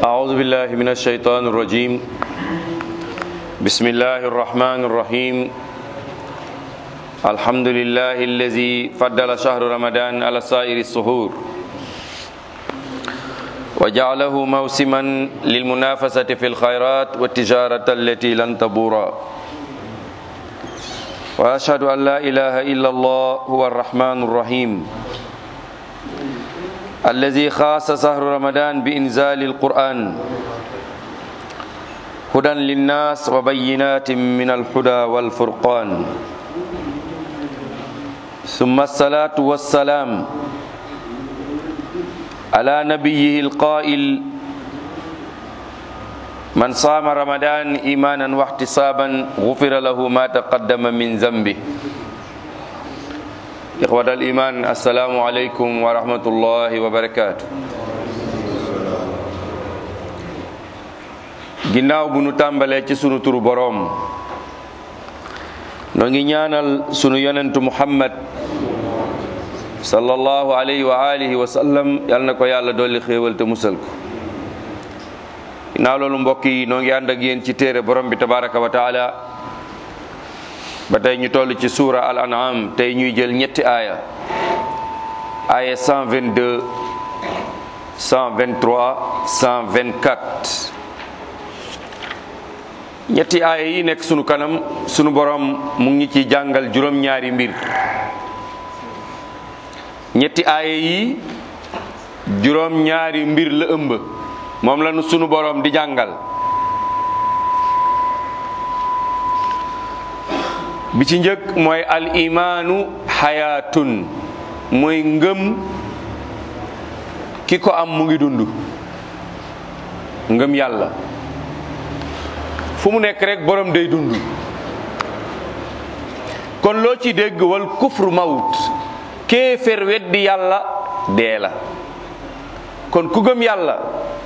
أعوذ بالله من الشيطان الرجيم بسم الله الرحمن الرحيم الحمد لله الذي فضل شهر رمضان على سائر السحور وجعله موسما للمنافسة في الخيرات والتجارة التي لن تبورا وأشهد أن لا إله إلا الله هو الرحمن الرحيم الذي خاص شهر رمضان بإنزال القرآن هدى للناس وبينات من الهدى والفرقان ثم الصلاة والسلام على نبيه القائل من صام رمضان إيمانا واحتسابا غفر له ما تقدم من ذنبه إخوة الإيمان السلام عليكم ورحمة الله وبركاته ginnaaw bu nu tàmbalee ci sunu turu boroom noo ngi ñaanal sunu yonentu muhammad sallallahu alayhi wa alihi wa sallam yal na ko yàlla dolli xéewal te musal ko ginnaaw loolu mbokk yi noo ngi ànd ak yéen ci téere borom bi tabaraka wa taala ba tey ñu toll ci suura al an'am tey ñuy jël ñetti aaya aaya 122 123 124 ñetti aaya yi nekk sunu kanam sunu borom mu ngi ci jàngal juróom-ñaari mbir ñetti aaya yi juróom-ñaari mbir la ëmb moom la nu sunu borom di jàngal bi ci njëkk mooy al imaanu xayaatun mooy ngëm ki ko am mu ngi dund ngëm yàlla fu mu nekk rek borom day dund kon loo ci dégg wal kufru mawut kéefér weddi yàlla dee la kon ku gëm yàlla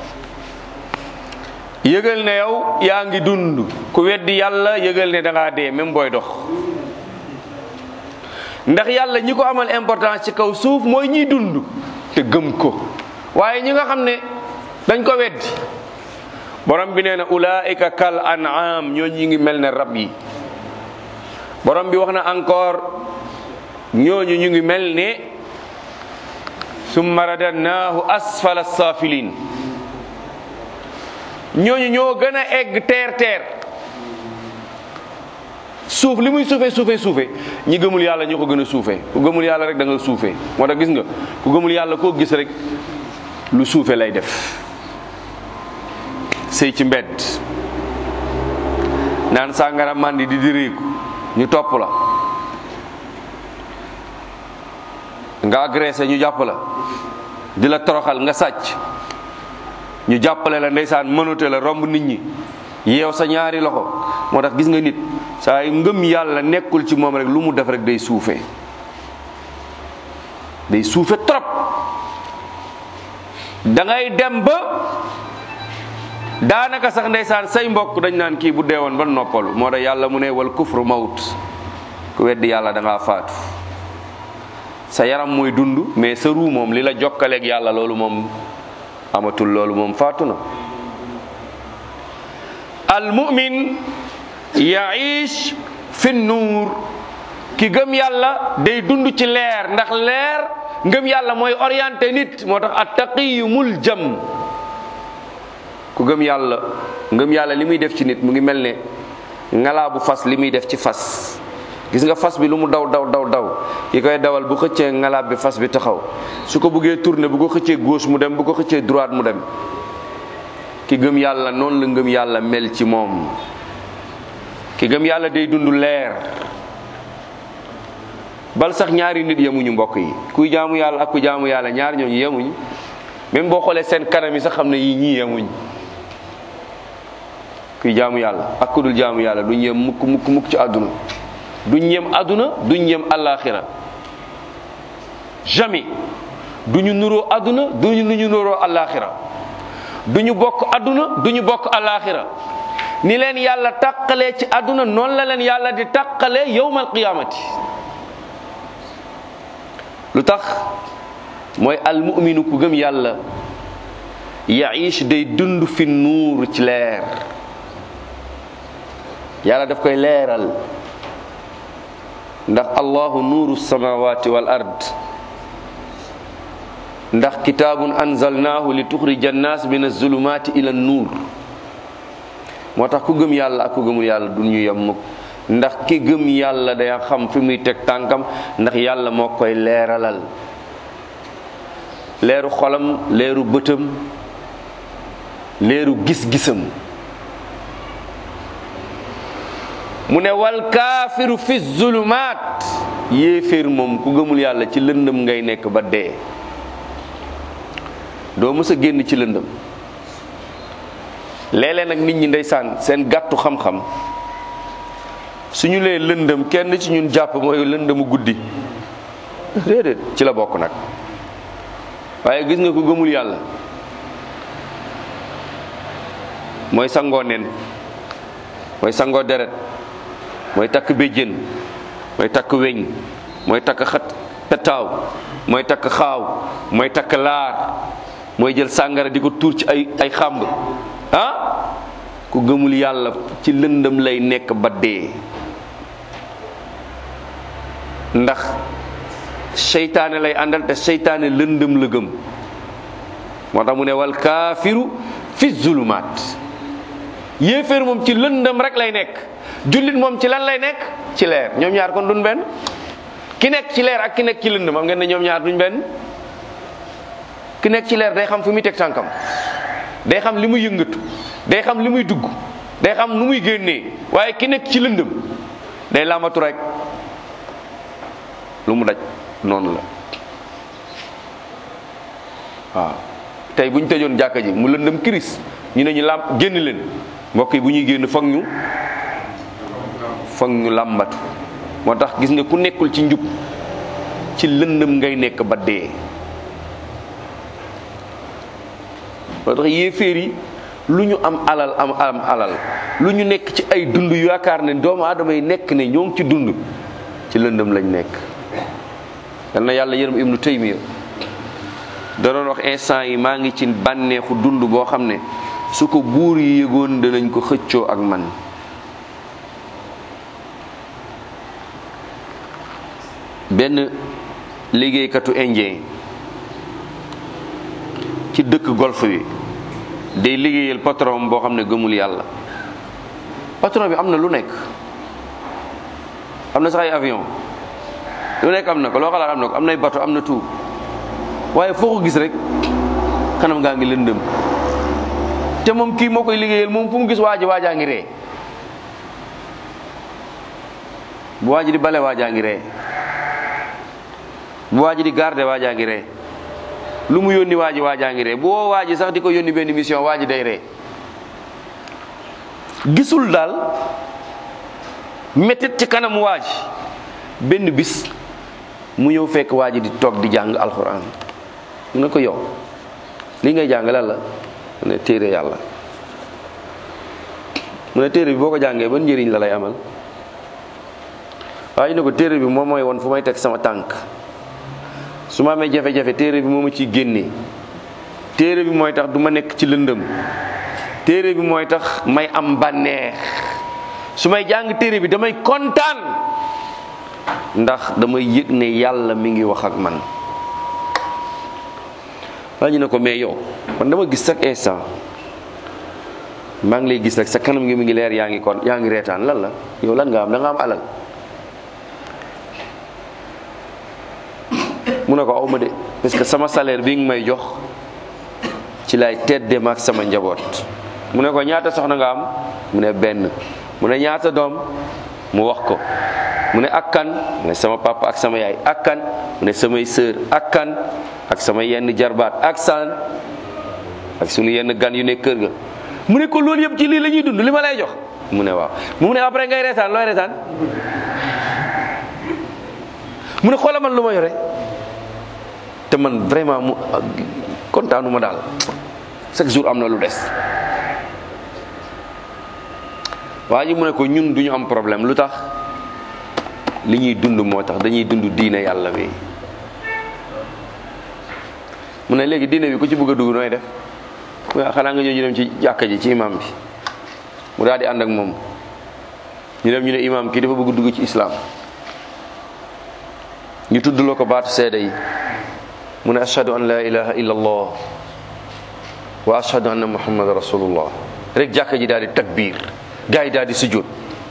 yëgal ne yow yaa ngi dund ku weddi yàlla yëgal ne da ngaa dee même booy dox ndax yàlla ñi ko amal importance ci kaw suuf mooy ñiy dund te gëm ko waaye ñi nga xam ne dañ ko weddi borom bi nee na ulaika kal an'am ñoo ñi ngi mel ne rab yi borom bi wax na encore ñooñu ñu ngi mel ne summa radadnaahu asfala safilin ñooñu ñoo gën a egg teer teer suuf li muy suufe suufe suufe ñi gëmul yàlla ñoo ko gën a suufe ku gëmul yàlla rek da nga suufe moo tax gis nga ku gëmul yàlla koo gis rek lu suufe lay def sëy ci mbedd naan sàngara màndi di diriiku ñu topp la nga agressé ñu jàpp la di la toroxal nga sàcc ñu jàppale la ndeysaan mënute la romb nit ñi yeew sa ñaari loxo moo tax gis nga nit saa yu ngëm yàlla nekkul ci moom rek lu mu def rek day suufe day suufe trop da ngay dem ba daanaka sax ndeysaan say mbokk dañ naan kii bu deewoon ba noppalu moo tax yàlla mu ne wal kufru mawt ku weddi yàlla da ngaa faatu sa yaram mooy dund mais sa ruu moom li la jokkaleeg yàlla loolu moom amatul loolu moom faatu na al mu'min yaish fi nuur ki gëm yàlla day dund ci leer ndax leer ngëm yàlla mooy orienté nit moo tax at taqiyu mul jam ku gëm yàlla ngëm yàlla li muy def ci nit mu ngi mel ne ngalaa bu fas li muy def ci fas gis nga fas bi lu mu daw daw daw daw ki koy dawal bu xëccee ngalaab bi fas bi taxaw su ko bëggee tourner bu ko xëccee gauche mu dem bu ko xëccee droite mu dem ki gëm yàlla noonu la ngëm yàlla mel ci moom ki gëm yàlla day dund leer bal sax ñaari nit yemuñu mbokk yi kuy jaamu yàlla ak ku jaamu yàlla ñaar ñooñu yemuñu même boo xoolee seen kanam yi sax xam ne yii ñii yemuñ kuy jaamu yàlla ak ku dul jaamu yàlla duñ yem mukk mukk mukk ci àdduna duñ yem àdduna duñ yem àllaaxira jamais duñu nuroo àdduna duñu nu ñu nuroo àllaaxira duñu bokk àdduna duñu bokk àllaaxira ni leen yàlla tàqalee ci àdduna noonu la leen yàlla di tàqalee yowmal qiyaamati lu tax mooy almuminu ku gëm yàlla yaish day dund fi nuur ci leer yàlla daf koy leeral ndax allahu nuuru samawati wal ard ndax kitaabun anzalnaahu li tuxrija annaas min azulumaati ila nuur moo tax ku gëm yàlla ak ku gëmul yàlla du ñu yem mukk ndax ki gëm yàlla day xam fi muy teg tànkam ndax yàlla moo koy leeralal leeru xolam leeru bëtam leeru gis-gisam mu ne wal kaafiru fi zulumaat yéeféer moom ku gëmul yàlla ci lëndëm ngay nekk ba dee doo mës a génn ci lëndëm léeg-léeg nag nit ñi ndeysaan seen gàttu xam-xam suñu lee lëndëm kenn ci ñun jàpp mooy lëndëmu guddi déedéet ci la bokk nag waaye gis nga ko gëmul yàlla mooy sangoo nen mooy sangoo deret mooy takk béjjén mooy takk weñ mooy takk xat petaaw mooy takk xaaw mooy takk laar mooy jël sàngara di ko tuur ci ay ay xàmb ah ku gëmul yàlla ci lëndëm lay nekk ba dee ndax seytaane lay àndal te seytaane lëndëm la gëm moo tax mu ne wal kaafiru fi zulumaat yéeféer moom ci lëndëm rek lay nekk jullit moom ci lan lay nekk ci leer ñoom ñaar kon duñ benn ki nekk ci leer ak ki nekk ci lëndëm am ngeen ne ñoom ñaar duñ benn ki nekk ci leer day xam fi muy teg tànkam day xam li muy yëngatu day xam li muy dugg day xam nu muy génnee waaye ki nekk ci lëndëm day làmbatu rek lu mu daj noonu la waaw tey bu ñu tëjoon jàkka ji mu lëndëm kiris ñu ne ñu làmp génn leen mbokk yi bu ñuy génn foog ñu foog ñu làmbatu moo tax gis nga ku nekkul ci njub ci lëndëm ngay nekk ba dee moo tax yéeféer yi lu ñu am alal am am alal lu ñu nekk ci ay dund yu yaakaar ne doomu aadama yi nekk ne ñoo ngi ci dund ci lëndëm lañ nekk yal na yàlla yërëm ibnu taymiya da doon wax instant yi maa ngi ci bànneexu dund boo xam ne su ko buur yi yëgoon danañ ko xëccoo ak man benn liggéeykatu indien ci dëkk golf bi day liggéeyal patron boo xam ne gëmul yàlla patron bi am na lu nekk am na sax ay avion lu nekk am na ko loo xalaat am na ko am nay bateau am na tout waaye foo ko gis rek kanam gaa ngi lëndëm te moom kii moo koy liggéeyal moom fu mu gis waaji waajaa ngi ree bu waaji di bale waajaa ngi ree bu waaji di garde waajaa ngi ree lu mu yónni waaji waajaa ngi ree bu woo waaji sax di ko yónni benn mission waaji day ree gisul daal métit ci kanamu waaji benn bis mu ñëw fekk waaji di toog di jàng alxuraan mu ne ko yow li ngay jàng lan la mu ne téere yàlla mu ne téere bi boo ko jàngee ban njëriñ la lay amal waaye ne ko téere bi moom mooy woon fu may teg sama tànk su ma amee jafe-jafe téere bi moo ma ciy génnee téere bi mooy tax du ma nekk ci lëndëm téere bi mooy tax may am bànneex su may jàng téere bi damay kontaan ndax damay yëg ne yàlla mi ngi wax ak man waa ñu ne ko mais yow man dama gis chaque instant maa ngi lay gis rek sa kanam ngi mi ngi leer yaa ngi kon yaa ngi reetaan lan la yow lan nga am da nga am alal mu ne ko aw ma de parce que sama salaire bi nga may jox ci lay tedde maak sama njaboot mu ne ko ñaata soxna nga am mu ne benn mu ne ñaata doom mu wax ko mu ne ak kan mu ne sama papa ak sama yaay ak kan mu ne samay sœur ak kan ak sama yenn jarbaat ak saan ak sunu yenn gan yu nekk kër ga mu ne ko loolu yëpp ci lii la ñuy dund li ma lay jox mu ne waaw mu ne après ngay reetaan looy reetaan mu ne xoola man lu ma yore te man vraiment mu kontaanu ma daal chaque jour am na lu des waa ji mu ne ko ñun duñu am problème lu tax li ñuy dund moo tax dañuy dund diine yàlla bi mu ne léegi diine bi ku ci bëgg a dugg nooy def xanaa nga ñëw ñu dem ci jàkka ji ci imam bi mu daal di ànd ak moom ñu dem ñu ne imam kii dafa bëgg dugg ci islam ñu tuddloo ko baatu seede yi mu ne ashhadu an la ilaha illa allah wa ashhadu anna muhammad rasulullah rek jàkka ji daal di takbir gars yi daal di sujjóot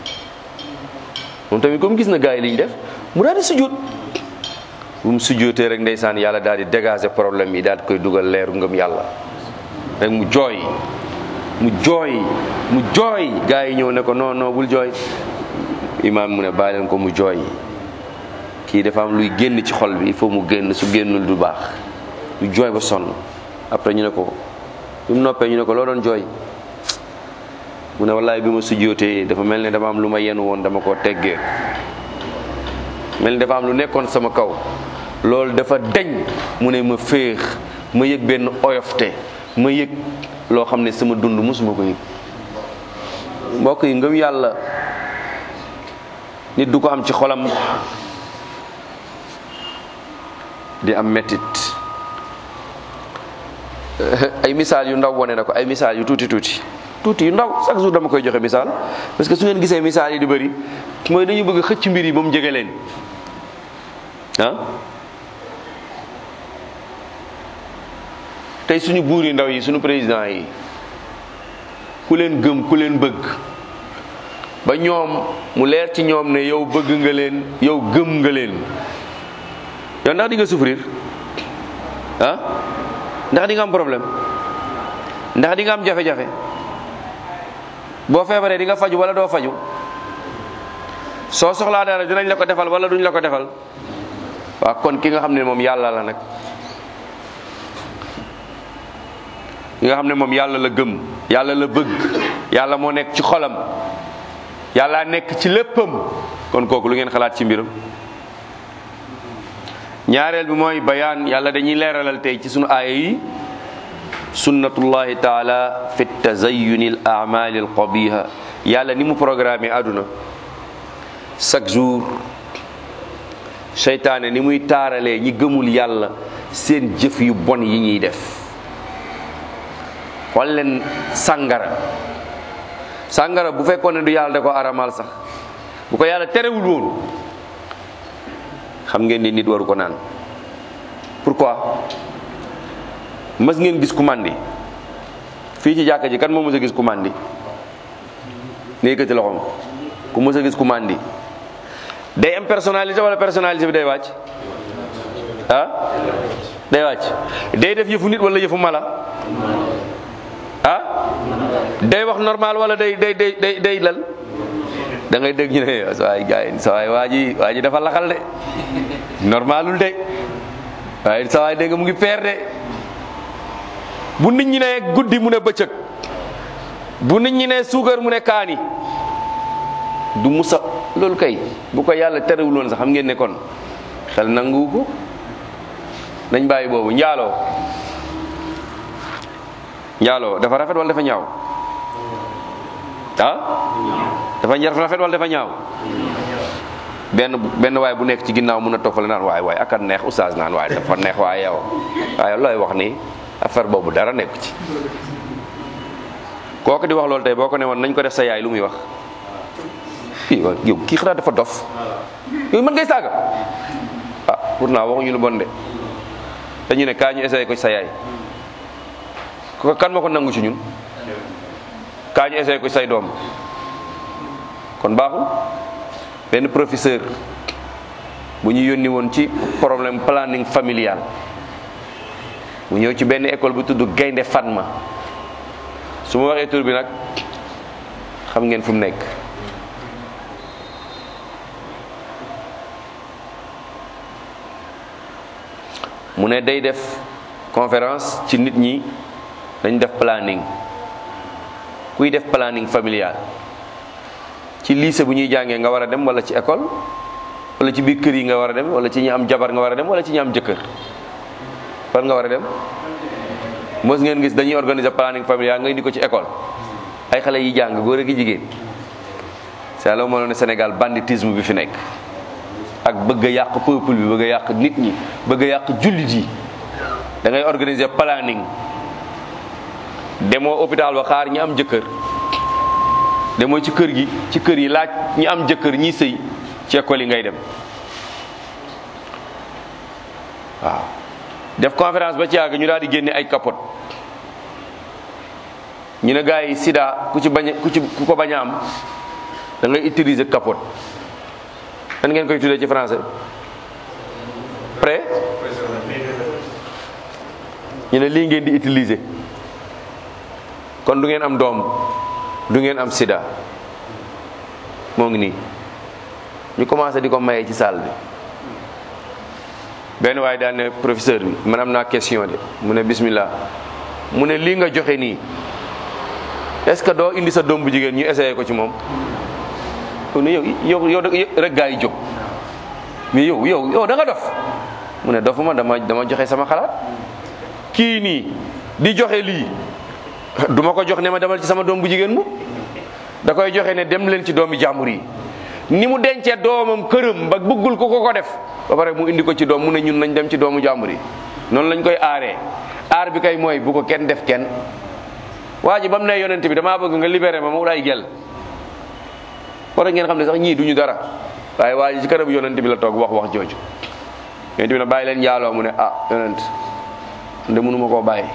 moom tamit comme gis na gars yi li ñu def mu daal di sujjóot bu mu sujjóotee rek ndeysaan yàlla daal di dégager problème yi daal di koy dugal leeru ngëm yàlla rek mu jooy mu jooy mu jooy gars yi ñëw ne ko non non bul jooy imaam mu ne bàyyi leen ko mu jooy kii dafa am luy génn ci xol bi il faut mu génn su génnul du baax mu jooy ba sonn après ñu ne ko bi mu noppee ñu ne ko loo doon jooy mu ne wallaay bi ma sujjóotee dafa mel ne dama am lu ma yenu woon dama koo teggee mel ni dafa am lu nekkoon sama kaw loolu dafa deñ mu ne ma féex ma yëg benn oyofte ma yëg loo xam ne sama dund mosuma ko yëg mbokk yi ngëm yàlla nit du ko am ci xolam di am mettit ay misaal yu ndaw wone na ko ay misaal yu tuuti tuuti tuuti yu ndaw chaque jour dama koy joxe misaal parce que su ngeen gisee misaal yi di bëri mooy dañu bëgg xëcc mbir yi ba mu jege leen ah tey suñu buur yi ndaw yi suñu président yi ku leen gëm ku leen bëgg ba ñoom mu leer ci ñoom ne yow bëgg nga leen yow gëm nga leen yow ndax di nga souffrir ah ndax di nga am problème ndax di nga am jafe-jafe boo feebaree di nga faju wala doo faju soo soxlaa dara dinañ la ko defal wala duñ la ko defal waaw kon ki nga xam ne moom yàlla la nag ki nga xam ne moom yàlla la gëm yàlla la bëgg yàlla moo nekk ci xolam yàlla nekk ci léppam kon kooku lu ngeen xalaat ci mbiram ñaareel bi mooy bayaan yàlla dañuy leeralal tey ci sunu aaya yi sunnatullahi taala fi tazayuni al amali al qabiha yàlla ni mu programme àdduna chaque jour seytaane ni muy taaralee ñi gëmul yàlla seen jëf yu bon yi ñuy def xool leen sàngara sàngara bu fekkoon ne du yàlla da ko aramal sax bu ko yàlla terewul woon xam ngeen ni nit waru ko naan pourquoi mës ngeen gis ku màndi fii ci jàkka ji kan moo mës a gis ku màndi ne yëkkati loxoom ku mës a gis ku màndi day am personnalité wala personnalité bi day wàcc ah day wàcc day def yëfu nit wala yëfu mala ah day wax normal wala day day day day day lal da ngay dégg ñu ne sa waay gars yi sa waay waa ji waa ji dafa laxal de normalul de waaye sa waay dégg nga mu ngi peer de bu nit ñi ne guddi mu ne bëccëg bu nit ñi ne suukar mu ne kaani du musa loolu kay bu ko yàlla terewuloon sax xam ngeen ne kon xel nangu ko nañ bàyyi boobu njaaloo njaaloo dafa rafet wala dafa ñaaw ah dafa njar rafet wala dafa ñaaw benn benn waay bu nekk ci ginnaaw mun a toog fale naan waay waay ak a neex oustaz naan waay dafa neex waaye yow waaye looy wax ni affaire boobu dara nekku ci kooku di wax loolu tey boo ko ne woon nañ ko def sa yaay lu muy wax kii yow kii xanaa dafa dof yow mën ngay saaga ah pourtant waxuñu lu bon de dañu ne kaa ñu essayé ko sa yaay ko kan ma ko nangu ci ñun kaa ñu essayé ko say doom kon baaxul benn professeur bu ñu yónni woon ci problème planning familial mu ñëw ci benn école bu tudd Gaynde Fatma su ma waxee tur bi nag xam ngeen fu mu nekk mu ne day def conférence ci nit ñi dañ def planning kuy def planning familial ci lycée bu ñuy jàngee nga war a dem wala ci école wala ci biir kër yi nga war a dem wala ci ñi am jabar nga war a dem wala ci ñi am jëkkër fan nga war a dem mos ngeen gis dañuy organiser planning familial nga indi ko ci école ay xale yi jàng góor ak jigéen c'est la moo ne Sénégal banditisme bi fi nekk ak bëgg a yàq peuple bi bëgg a yàq nit ñi bëgg a yàq jullit yi da ngay organiser planning demoo hôpital ba xaar ñi am jëkkër demoo ci kër gi ci kër yi laaj ñi am jëkkër ñi sëy ci école yi ngay dem waaw def conférence ba ci yàgg ñu daal di génne ay capote ñu ne gars yi sida ku ci bañ ku ci ku ko bañ a am da ngay utiliser capote nan ngeen koy tuddee ci français prêt ñu ne lii ngeen di utiliser kon du ngeen am doom du ngeen am sida moo ngi nii ñu commencé di ko maye ci salle bi benn waaye daal ne professeur bi man am naa question de mu ne bismillah mu ne lii nga joxe nii est-ce que doo indi sa doom bu jigéen ñu essayé ko ci moom mu ne yow yow yow rek gaa yi jóg mais yow yow yow da nga dof mu ne dofuma dama dama joxe sama xalaat kii nii di joxe lii du ma ko jox ne ma demal ci sama doom bu jigéen mu da koy joxe ne dem leen ci doomi jàmbur yi ni mu dencee doomam këram ba bëggul ko ko ko def ba pare mu indi ko ci doom mu ne ñun nañ dem ci doomu jàmbur yi noonu lañ koy aaree aar bi kay mooy bu ko kenn def kenn waa ji ba mu ne yonent bi damaa bëgg nga libéré ma ma wut ay gel war ngeen xam ne sax ñii duñu dara waaye waa ji ci kanamu yonent bi la toog wax wax jooju yonent bi ne bàyyi leen njaaloo mu ne ah yonent nde mënuma koo bàyyi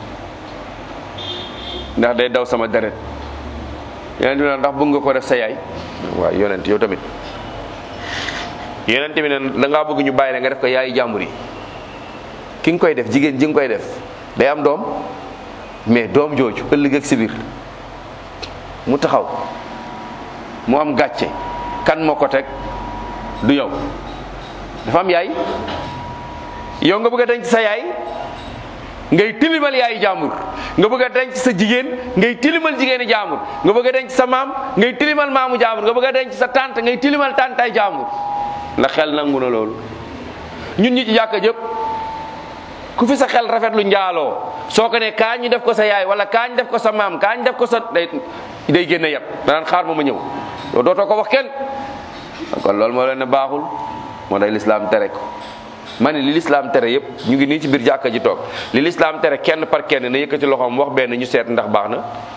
ndax day daw sama deret yonent bi ne ndax bëgg nga ko def sa yaay waaw yonent yow tamit yonent bi ne da ngaa bëgg ñu bàyyi la nga def ko yaayi jàmbur yi ki nga koy def jigéen ji nga koy def day am doom mais doom jooju ëllëg ak si biir mu taxaw mu am gàcce kan moo ko teg du yow dafa am yaay yow nga bëgg a denc sa yaay ngay tilimal yaayi jàmbur nga bëgg a denc sa jigéen ngay tilimal jigéeni jàmbur nga bëgg a denc sa maam ngay tilimal maamu jàmbur nga bëgg a denc sa tante ngay tilimal tantaay jàmbur ndax xel nangu na loolu ñun ñi ci jàkka jëpp ku fi sa xel rafet lu njaaloo soo ko ne kaa ñu def ko sa yaay wala kaa ñu def ko sa maam kaa ñu def ko sa day day génne yat danaan xaar ma ma ñëw yow dootoo ko wax kenn kon loolu moo leen ne baaxul moo day lislaam tere ko ma ne li lislaam tere yëpp ñu ngi nii ci biir jàkka ji toog li lislaam tere kenn par kenn na yëkkati loxoom wax benn ñu seet ndax baax na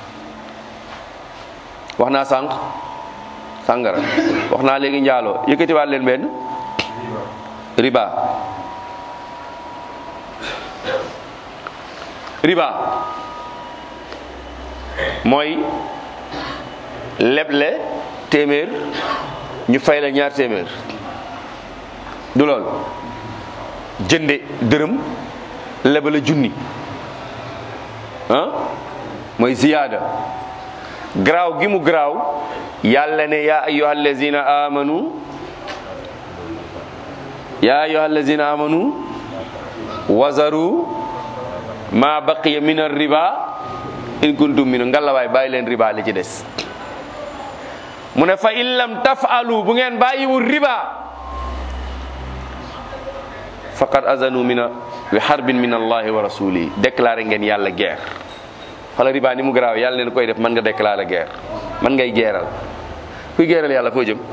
wax naa sànq sàngara wax naa léegi njaaloo yëkkati waat leen benn riba riba mooy leble téeméer ñu fay la ñaar téeméer du lool jënde dërëm lebala junni ah mooy ziyaada garaaw gi mu garaaw yàlla ne yaa ayyuha allazina amanu yaa ayyuha allazina amanu wazaru ma baqiya min ar-riba in kuntum minu ngalawaay bàyyi leen riba li ci des mu ne fa in lam tafalu bu ngeen bàyyiwul riba faqad azanu mina bi harbin min allahi wa rasulihi déclaré ngeen yàlla guerre xala riba ni mu garaaw yàlla leen koy def mën nga déclaré guerre mën ngay geeral kuy geeral yàlla foo jëm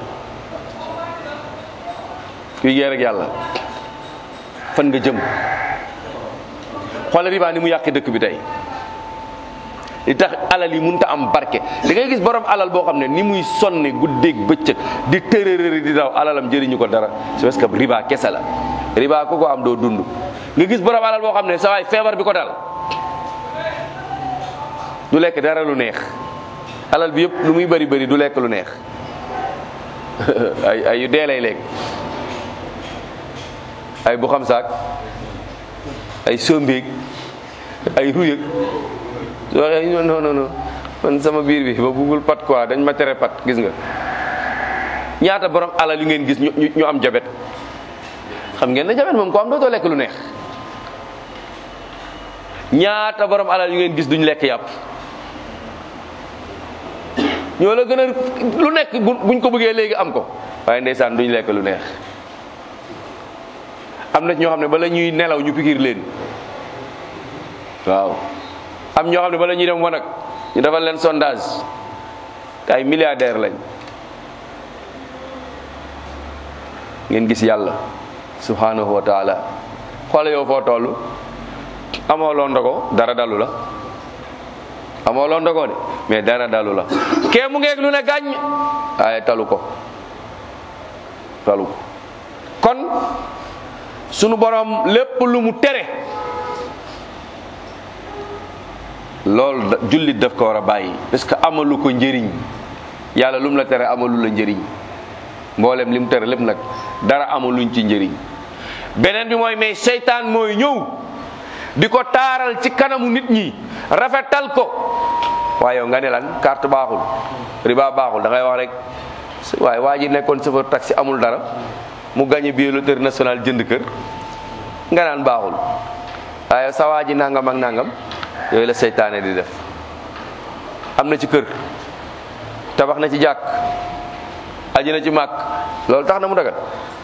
kuy geer ak yàlla fan nga jëm xoolal riba ni mu yàqi dëkk bi tey li tax alal yi mënut a am barke da ngay gis borom alal boo xam ne ni muy sonne guddeeg bëccëg di tërërëri di daw alalam jëriñu ko dara c'est parce que riba kese la riba ku ko am doo dund nga gis borom alal boo xam ne sa waay feebar bi ko dal du lekk dara lu neex alal bi yëpp lu muy bëri bëri du lekk lu neex ay ay yu dee lay lekk ay bu xam saak ay sombeeg ay ruyëg soo waxee non non non man sama biir bi ba buggul pat quoi dañ ma tere pat gis nga ñaata borom alal yu ngeen gis ñu ñu am jabet xam ngeen ne jabet moom ko am dootoo lekk lu neex ñaata borom alal yu ngeen gis duñ lekk yàpp ñoo la gën a lu nekk buñ ko bëggee léegi am ko waaye ndeysaan duñ lekk lu neex am na ñoo xam ne bala ñuy nelaw ñu pikir leen waaw am ñoo xam ne bala ñuy dem wanag ñu defal leen sondage te ay milliardaire lañ ngeen gis yàlla subhanahu wa taala xoole yow foo toll amoo loo ndogo dara dalu la amoo loo ndogoo de mais dara dalu la kee mu ngeeg lu ne gàññ waaye talu ko talu ko kon sunu borom lépp lu mu tere loolu jullit daf ko war a bàyyi parce que amalu ko njëriñ yàlla lu mu la tere amalu la njëriñ mboolem li mu tere lépp nag dara amaluñ ci njëriñ beneen bi mooy mais seytaan mooy ñëw di ko taaral ci kanamu nit ñi rafetal ko waaye yow nga ne lan carte baaxul riba baaxul da ngay wax rek waaye waa ji nekkoon chauffeur taxi amul dara mu gagné billet loterie nationale jënd kër nga naan baaxul waaye sa waa ji nangam ak nangam yooyu la seytaane di def am na ci kër tabax na ci jàkk aji na ci màkk loolu tax na mu dagal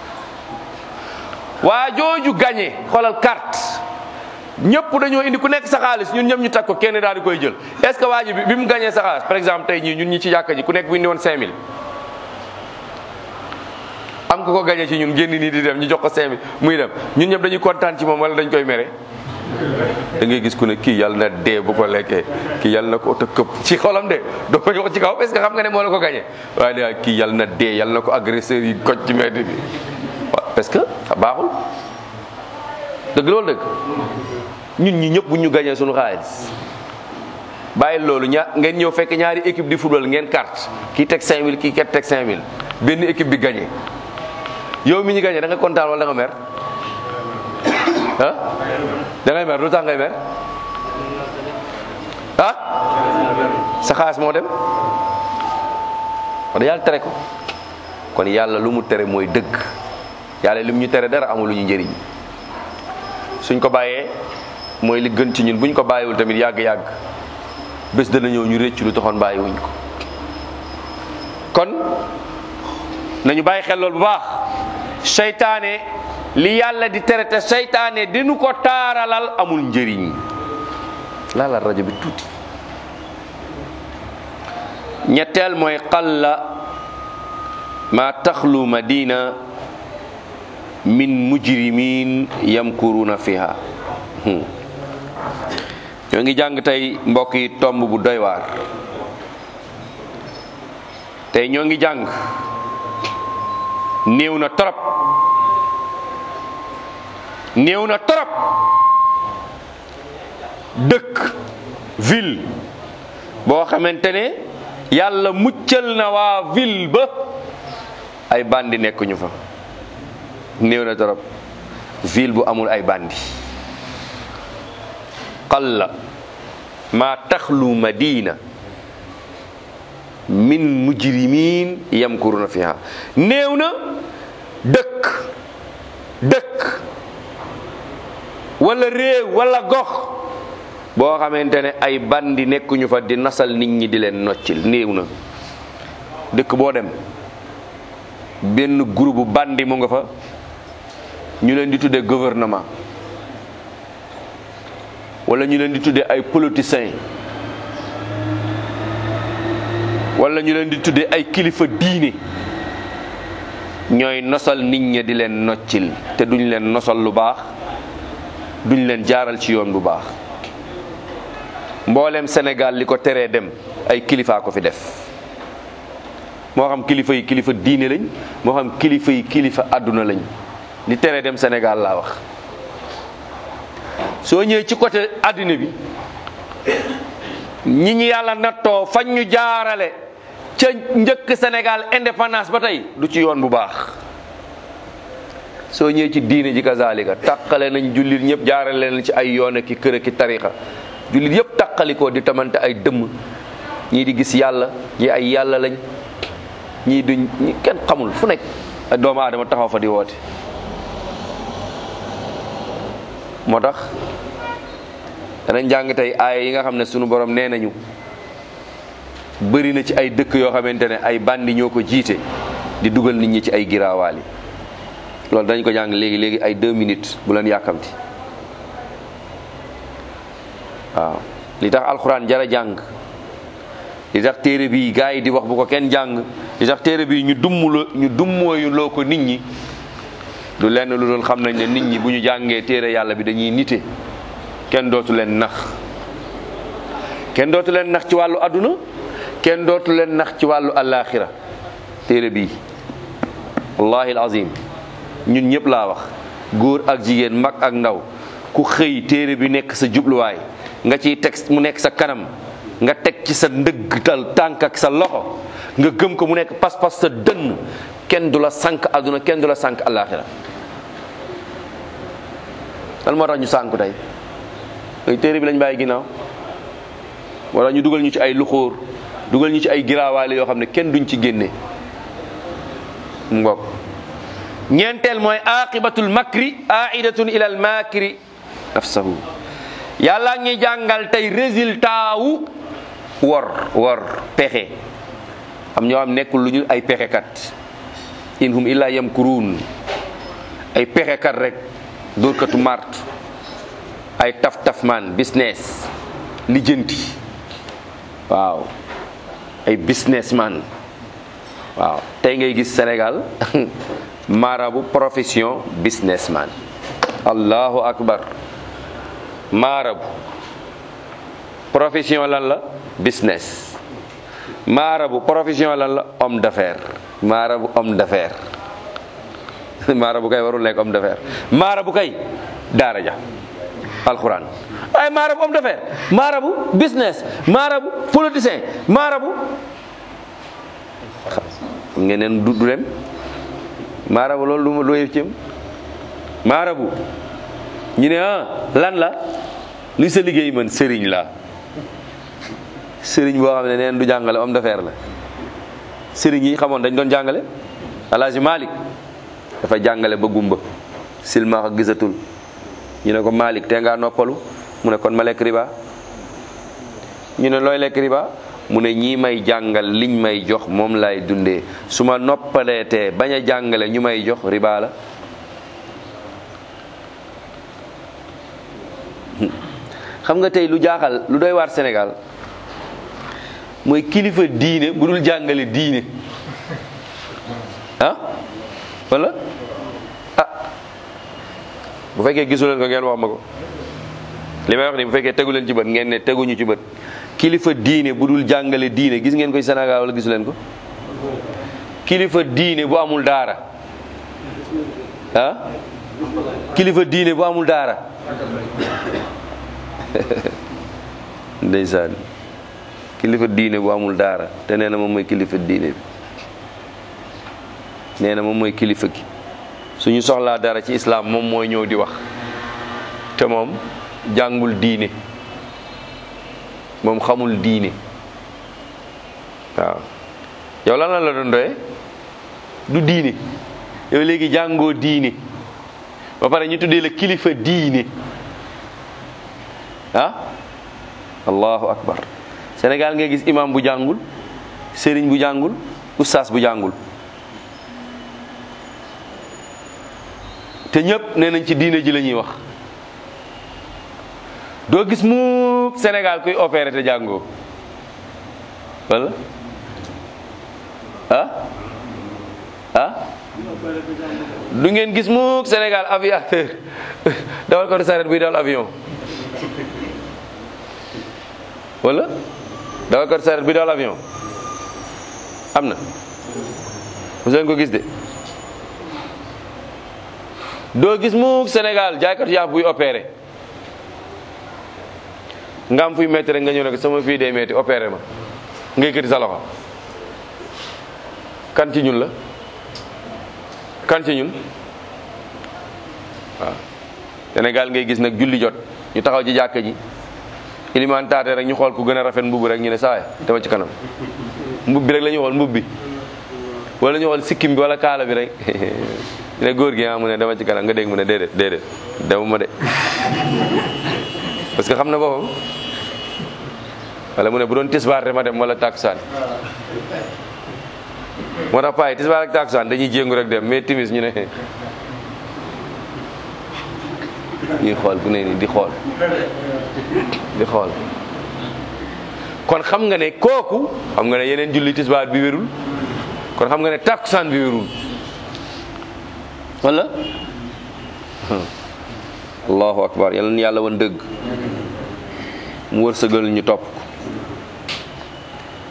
waa jooju gagné xoolal carte ñëpp dañoo indi ku nekk sa xaalis ñun ñëpp ñu tag ko kenn daal di koy jël est ce que waa ji bi mu gagné sa xaalis par exemple tey ñii ñun ñi ci jàkka ji ku nekk bu indi woon 5000 am ko ko gagné ci ñun génn nii di dem ñu jox ko 5000 muy dem ñun ñëpp dañuy kontaan ci moom wala dañ koy mere da ngay gis ku ne kii yàlla na dee bu ko lekkee kii yàlla na ko oto këpp ci xolam de doo ko jox ci kaw parce que xam nga ne moo la ko gagné waaye daal kii yàlla na dee yàlla na ko agresseur yi koj ci mbedd bi waaw parce que baaxul dëgg loolu dëgg ñun ñi ñëpp bu ñu gagné suñu xaalis bàyyi loolu ña ngeen ñëw fekk ñaari équipe di football ngeen carte kii teg 5000 kii ket teg 5000 benn équipe bi gagné yow mi ñu gagné da nga kontaan wala da nga mer ah da ngay mer lu tax ngay mer ah sa xaalis moo dem wax yàlla tere ko kon yàlla lu mu tere mooy dëgg yàlla lim ñu tere dara amul lu ñu njëriñ suñ ko bàyyee mooy li gën ci ñun buñ ko bàyyiwul tamit yàgg-yàgg bés dana ñëw ñu réccu lu taxoon bàyyiwuñ ko kon nañu bàyyi xel loolu bu baax seytaane li yàlla di tere te seytaane dinu ko taaralal amul njëriñ laalal rajo bi tuuti ñetteel mooy qalla ma taxlu madina min mujrimin yamkuruna fiha ñoo ngi jàng tey mbokk yi tomb bu doy waar tey ñoo ngi jàng néew na torop néew na torop dëkk ville boo xamante ne yàlla muccal na waa ville ba ay bandi nekkuñu fa néew na torop ville bu amul ay bandi qalla ma taxlu madina min mujrimin yamkuruna fiha néew na dëkk dëkk wala réew wala gox boo xamante ne ay bandi nekkuñu fa di nasal nit ñi di leen noccil néew na dëkk boo dem benn groupe bandi mu nga fa ñu leen di tuddee gouvernement wala ñu leen di tuddee ay politiciens wala ñu leen di tuddee ay kilifa diine ñooy nosal nit ñi di leen noccil te duñ leen nosal lu baax duñ leen jaaral ci yoon bu baax mboolem Sénégal li ko teree dem ay kilifaa ko fi def moo xam kilifa yi kilifa diine lañ moo xam kilifa yi kilifa àdduna lañ li teree dem Sénégal laa wax soo ñëwee ci côté àddina bi ñi ñi yàlla nattoo fañ ñu jaarale ca njëkk Sénégal indépendance ba tey du ci yoon bu baax soo ñëwee ci diine ji kazalika tàqale nañ jullit ñëpp jaarale leen ci ay yoon ki kër ki tarixa jullit yëpp tàqalikoo di tamante ay dëmm ñii di gis yàlla ñii ay yàlla lañ ñii duñ ñi kenn xamul fu nekk ay doomu aadama taxaw fa di woote moo tax danañ jàng tey aaya yi nga xam ne sunu borom nee nañu bëri na ci ay dëkk yoo xamante ne ay bandi ñoo ko jiite di dugal nit ñi ci ay giraawaali loolu dañ ko jàng léegi léegi ay deux minutes bu leen yàkkamti waaw li tax alxuraan jara jàng li tax téere bi gars yi di wax bu ko kenn jàng li tax téere bi ñu dummuloo ñu dummooyu loo ko nit ñi du lenn lu doon xam nañ ne nit ñi bu ñu jàngee téere yàlla bi dañuy nite kenn dootu leen nax kenn dootu leen nax ci wàllu adduna kenn dootu leen nax ci wàllu alaxira téere bii wallahi alazim ñun ñëpp laa wax góor ak jigéen mag ak ndaw ku xëy téere bi nekk sa jubluwaay nga ciy teg mu nekk sa kanam nga teg ci sa ndëggtal tànk ak sa loxo nga gëm ko mu nekk pas-pas sa dënn kenn du la sànq adduna kenn du la sànq alaxira lan moo tax ñu sànku tey ay téere bi lañ bàyyi ginnaaw wala ñu dugal ñu ci ay luxóor dugal ñu ci ay giraawaale yoo xam ne kenn duñ ci génne mu ngoog ñeenteel mooy aqibatul makri aidatun ila al makri nafsahu yàlla ngi jàngal tey résultat wu wor wor pexe am ñoo xam nekkul lu ñu ay pexekat in hum illa yamkuruun ay pexekat rek dóorkatu mart ay taf taf man business lijjanti waaw ay businessman waaw tey ngay gis Sénégal marabu profession businessman allahu akbar marabu profession lan la business marabu profession lan la homme d'affaires marabu homme d'affaires marabu kay warul nekk homme d'affaires marabu kay daara ja alquran ay marabu homme d'affaires marabu business marabu politicien marabu xam ngeen neen du du dem marabu loolu lu lu cëm marabu ñu ne ah lan la luy sa liggéey man sëriñ la sëriñ boo xam ne neen du jàngale homme d'affaires la sëriñ yi xamoon dañ doon jàngale alaaji Malik dafa jàngale ba gumba silmaxa gisatul ñu ne ko Malik te ngaa noppalu mu ne kon ma lekk riba ñu ne looy lekk riba mu ne ñii may jàngal liñ may jox moom lay dundee su ma noppaleetee bañ a jàngale ñu may jox riba la xam nga tey lu jaaxal lu doy waar Sénégal mooy kilifa diine bu dul jàngale diine ah wala ah bu fekkee gisu leen ko ngeen wax ma ko li may wax ni bu fekkee tegu leen ci bët ngeen ne teguñu ci bët kilifa diine bu dul jàngale diine gis ngeen koy Sénégal wala gisu leen ko kilifa diine bu amul daara ah kilifa diine bu amul daara ndeysaan kilifa diine bu amul daara te nee na moom mooy kilifa diine bi nee na moom mooy kilifa gi suñu soxlaa dara ci islam moom mooy ñëw di wax te moom jàngul diine moom xamul diine waaw yow lan la la doon doye du diine yow léegi jàngoo diine ba pare ñu tuddee la kilifa diine ah allahu akbar Sénégal ngay gis imam bu jàngul sëriñ bu jàngul ustaas bu jàngul te ñëpp nee nañ ci diine ji la ñuy wax doo gis mu Sénégal kuy opéré te jàngoo wala ah ah du ngeen gis mu Sénégal aviateur dawal ko saret buy dawal avion wala dawal ko saret buy dawal avion am na mu seen ko gis de doo gis mu Sénégal jaaykat yaaf buy opéré nga am fuy metti rek nga ñëw ne ko sama fii dee metti opéré ma nga yëkkati sa loxo kan ci ñun la kan ci ñun waaw Sénégal ngay gis nag julli jot ñu taxaw ci jàkka ji ilimaan taate rek ñu xool ku gën a rafet mbubb rek ñu ne sawaay dama ci kanam mbub bi rek la ñu xool mbub bi wala ñu xool sikkim bi wala kaala bi rek ñu ne góor gi ah mu ne dama ci kanam nga dégg mu ne déedéet déedéet demuma de parce que xam na boppam wala mu ne bu doon tisbaar de ma dem wala takusaan moo tax paay tisbaar ak takusaan dañuy jéngu rek dem mais timis ñu ne ñuy xool ku ne ni di xool di xool kon xam nga ne kooku xam nga ne yeneen julli tisbaar bi wérul kon xam nga ne takusaan bi wérul wala allahu akbar yal na yàlla wan dëgg mu wërsëgal ñu topp ko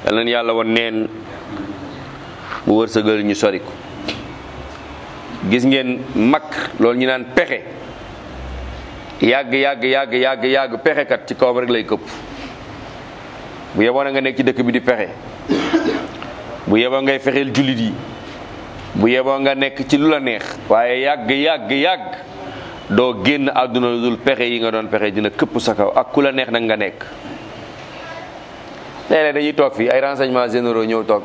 yal nañu yàlla woon neen bu wërsëgal ñu sori ko gis ngeen mag loolu ñu naan pexe yàgg yàgg yàgg yàgg yàgg pexekat ci kawam rek lay këpp bu yeboo na nga nekk ci dëkk bi di pexe bu yeboo ngay fexeel jullit yi bu yeboo nga nekk ci lu la neex waaye yàgg yàgg yàgg doo génn àdduna lu dul pexe yi nga doon pexe dina këpp sa kaw ak ku la neex nag nga nekk léeg-léeg dañuy toog fii ay renseignements généraux ñëw toog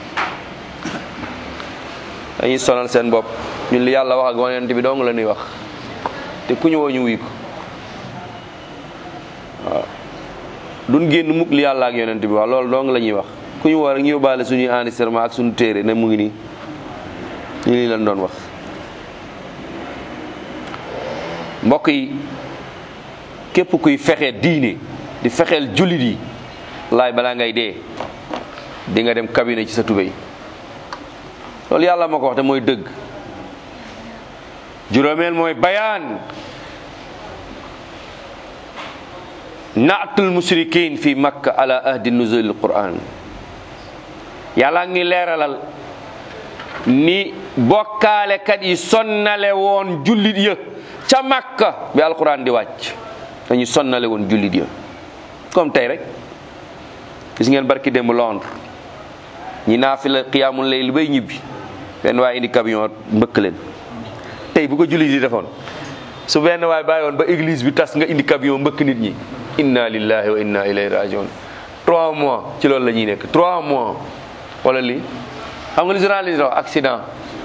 dañuy sonal seen bopp ñun li yàlla wax ak yonent bi dong la ñuy wax te ku ñu woo ñu wuy ko waaw duñ génn mukk li yàlla ak yonent bi wax loolu dong la ñuy wax ku ñu woo rek ñu yóbbaale suñuy enregistrement ak suñu téere ne mu ngi nii ñu lii lañ doon wax mbokk yi képp kuy fexe diine di fexeel jullit yi laay balaa ngay dee di nga dem cabinet ci sa tubéy loolu yàlla ma ko wax te mooy dëgg juróomeel mooy bayaan naatul mushrikin fi makka ala ahdi nuzulil quran yàlla ngi leeralal ni bokkaalekat yi sonnale woon jullit ya ca makka bi alquran di wàcc dañu sonnale woon jullit ya comme tey rek gis ngeen barki démb Londres ñi naa fi la xiyaamul layl bay ñibbi benn waay indi camion mbëkk leen tey bu ko jullit yi defoon su benn waay bàyyi woon ba église bi tas nga indi camion mbëkk nit ñi inna lillahi wa inna ilayhi rajiun trois mois ci loolu la ñuy nekk trois mois wala lii xam nga li journaliste wax accident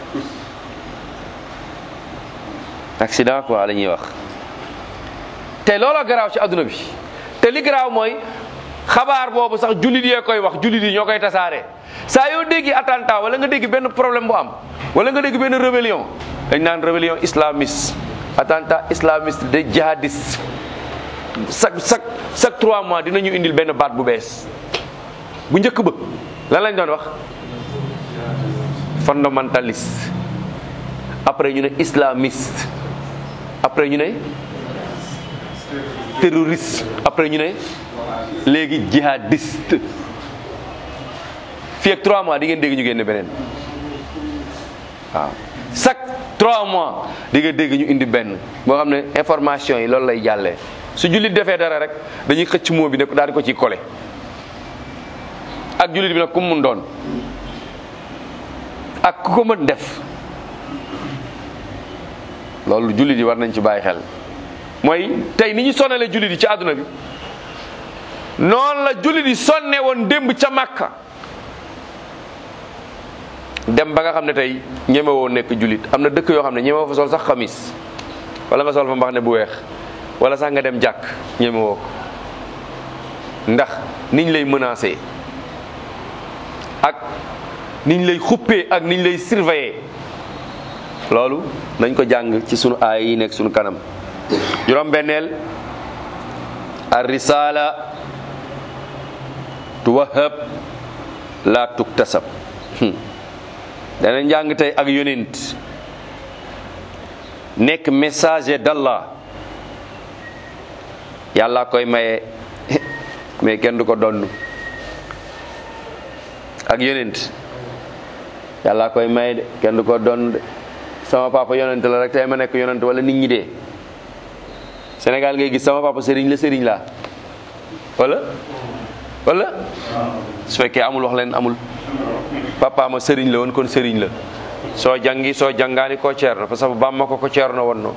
accident quoi la ñuy wax te looloo garaaw ci adduna bi te li garaaw mooy xabaar boobu sax jullit yee koy wax jullit yi ñoo koy tasaare saa yoo déggi attentat wala nga dégg benn problème bu am wala nga dégg benn rébellion dañ naan rébellion islamiste attentat islamiste de jihadiste chaque chaque chaque trois mois dinañu indil benn baat bu bees bu njëkk ba lan lañ doon wax fondamentaliste après ñu ne islamiste après ñu ne terroriste après ñu ne léegi jihadiste fii ak trois mois di ngeen dégg ñu génne beneen waaw chaque trois mois di nga dégg ñu indi benn boo xam ne information yi loolu lay jàllee su jullit defee dara rek dañuy xëcc moo bi ne daal di ko ciy collé ak jullit bi nag ku mu mun doon ak ku ko mën def loolu jullit yi war nañ ci bàyyi xel mooy tey ni ñu sonale jullit yi ci àdduna bi noonu la jullit yi sonne woon démb ca Makka dem ba nga xam ne tey ñeme woo nekk jullit am na dëkk yoo xam ne ñeme woo fa sol sax xamis wala nga sol fa mbax ne bu weex wala sax nga dem jàkk ñeme woo ko ndax niñ lay menacé ak niñ lay xuppee ak niñ lay surveiller loolu nañ ko jàng ci sunu aay yi nekk sunu kanam juróom benneel ar risala tuwahab la tuktasab danañ jàng tey ak yonent nekk messager d'Allah yàlla koy maye mais kenn du ko donn ak yonent yàlla koy maye de kenn du ko donn de sama papa yonent la rek tey ma nekk yonent wala nit ñi dee Sénégal ngay gis sama papa sëriñ la sëriñ laa wala wala su fekkee amul wax leen amul papa ma sëriñ la woon kon sëriñ la soo jàngi soo jàngaani ko ceerno parce que bamma ko ko ceerno wonno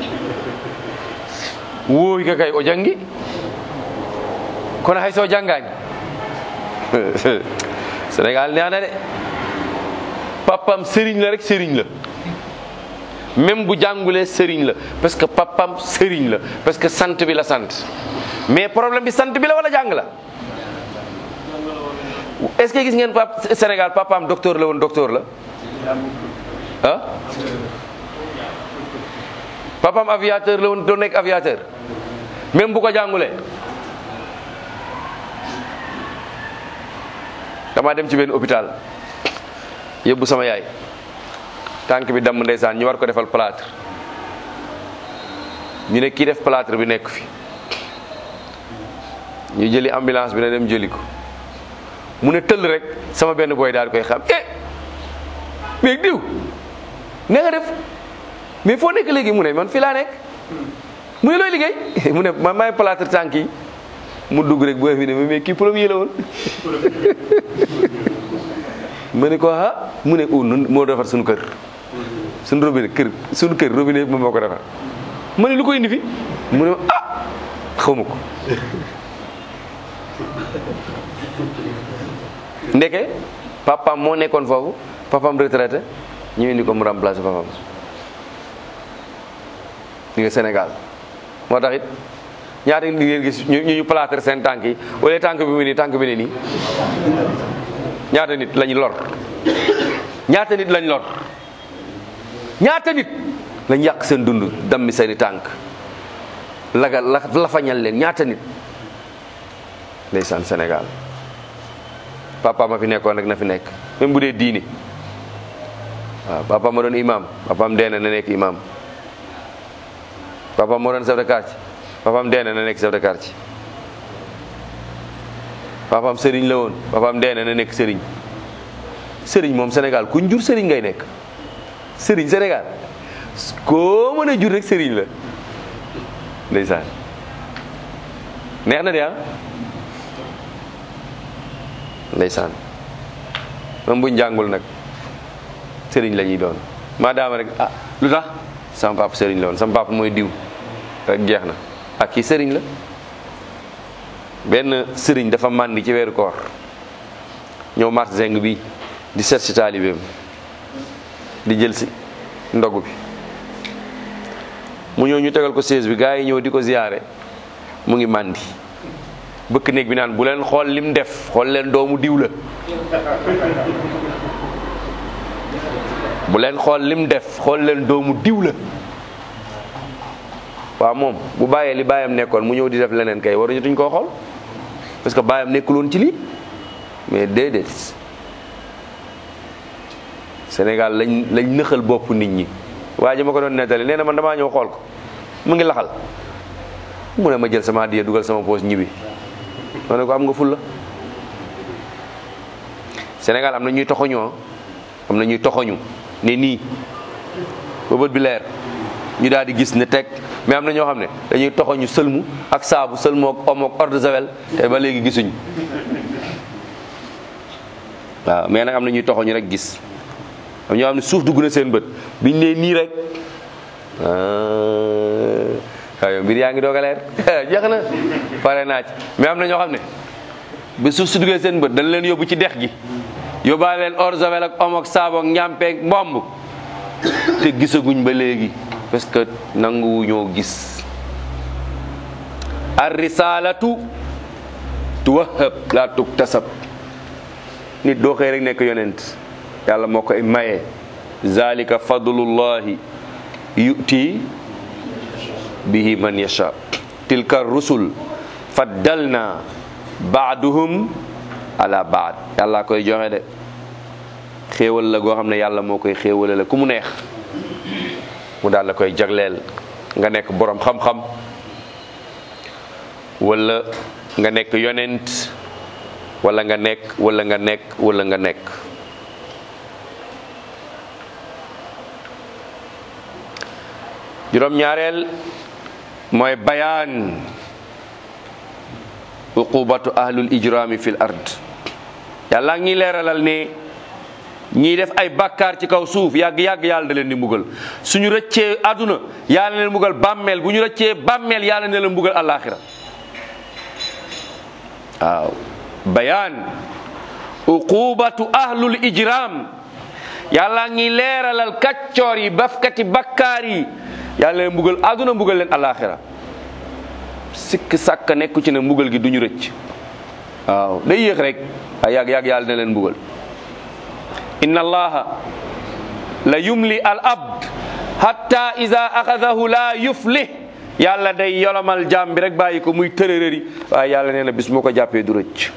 woowi ka kay o jàngi kono hay soo jàngaani Sénégal neex na de papam sëriñ la rek sëriñ la même bu jàngulee sëriñ la parce que papam sëriñ la parce que sant bi la sant mais problème bi sant bi la wala jàng la est-ce que gis ngeen pap Sénégal papaam docteur la woon docteur la ah papaam aviateur la woon doon nekk aviateur même bu ko jàngulee dama dem ci benn hôpital yóbbu sama yaay tànk bi damm ndeysaan ñu war ko defal plâtre ñu ne kii def plâtre bi nekk fi ñu jëli ambulance bi na dem jëli ko mu ne tëll rek sama benn booy daal di koy xam eh mais diw ne nga def mais foo nekk léegi mu ne man fii laa nekk mu ne looy liggéey mu ne man maay plâtre tànk yi mu dugg rek booy bi ne mais kii premier la woon ma ne ko ah mu ne u nun moo defar suñu kër suñu robinet kër suñu kër robinet moom moo ko defar ma ne lu ko indi fi mu ne ah xaw ma ko ndeke papaam moo nekkoon foofu papaam retraité ñu indi ko mu remplacé papaam ñu nga Sénégal moo tax it ñaata nit ngeen gis ñu ñu plâtre seen tànk yi wala tànk bi mu nii tànk bi ne nii ñaata nit lañ lor ñaata nit lañ lor ñaata nit lañ yàq seen dund dammi seeni tànk laga la lafañal leen ñaata nit ndeysaan Sénégal papa ma fi nekkoon rek na fi nekk même bu dee diini waaw papa ma doon imam papaam dee na na nekk imam papaam moo doon chef de quartier papaam dee na na nekk chef de quartier papaam sëriñ la woon papaam dee na na nekk sëriñ sëriñ moom Sénégal kuñ jur sëriñ ngay nekk sëriñ Sénégal koo mën a jur rek sëriñ la ndeysaan neex na de ah ndeysaan même buñ jàngul nag sëriñ la ñuy doon maadaama rek ah lu tax sama papa sëriñ la woon sama papa mooy diw rek jeex na ak kii sëriñ la benn sëriñ dafa màndi ci weeru koor ñëw mars zeng bi di seet si taalibeem di jël si ndogu bi mu ñëw ñu tegal ko sées bi gaa yi ñëw di ko ziyaare mu ngi màndi bëkk néeg bi naan bu leen xool lim def xool leen doomu diw la bu leen xool lim def xool leen doomu diw la waaw moom bu bàyyee li bàyyam nekkoon mu ñëw di def leneen kay waruñu tuñ koo xool parce que bàyyam nekkuloon ci lii mais déedéet Sénégal lañ lañ nëxal bopp nit ñi waa ji ma ko doon nettali nee na man damaa ñëw xool ko mu ngi laxal mu ne ma jël sama addiya dugal sama poos ñibbi ma ne ko am nga ful la Sénégal am na ñuy toxoñoo am na ñuy toxoñu ne nii ba bët bi leer ñu daal di gis ne teg mais am na ñoo xam ne dañuy toxoñu sëlmu ak saabu sëlmu ak omo ak eau de javel te ba léegi gisuñ waaw mais nag am na ñuy toxoñu rek gis am ñoo xam ne suuf dugg na seen bët biñ ne nii rek waaw mbir yaa ngi doog a leer jeex na pare naa ci mais am na ñoo xam ne bi suuf su duggee seen bët dañ leen yóbbu ci dex gi yóbbaale leen eau de javel ak omo ak saabu ak ñàmpeeg mbomb te gisaguñ ba léegi parce que nanguwu ñoo gis ar risalatu tuwahab la tuktasab nit doo xëy rek nekk yonent yàlla moo koy maye zalika fadlullahi yu'ti bihi man yasha tilka rusul faddalna baaduhum ala baad yàlla koy joxe de xéewal la goo xam ne yàlla moo koy xéewale la ku mu neex mu daal la koy jagleel nga nekk borom xam-xam wala nga nekk yonent wala nga nekk wala nga nekk wala nga nekk juróom-ñaareel mooy bayaan uqubatu ahlul ijrami fil ard yàlla ngi leeralal ne ñiy def ay bàkkaar ci kaw suuf yàgg-yàgg yàlla da leen di mbugal suñu rëccee àdduna yàlla na leen mbugal bàmmeel bu ñu rëccee bàmmeel yàlla na leen mbugal àllaaxira waaw bayaan uqubatu ahlul ijram yàlla ngi leeralal kaccoor yi bafkati bakkaar yi yàlla leen mbugal àdduna mbugal leen àllaaxira sikk sàkk nekku ci ne mbugal gi duñu rëcc waaw day yéex rek ay yàgg yàgg yàlla na leen mbugal inna allaha la yumli al abd hatta ida axadahu la yuflih yàlla day yolomal jaam bi rek bàyyi ko muy tërërëri waaye yàlla nee na bis moo ko jàppee du rëcc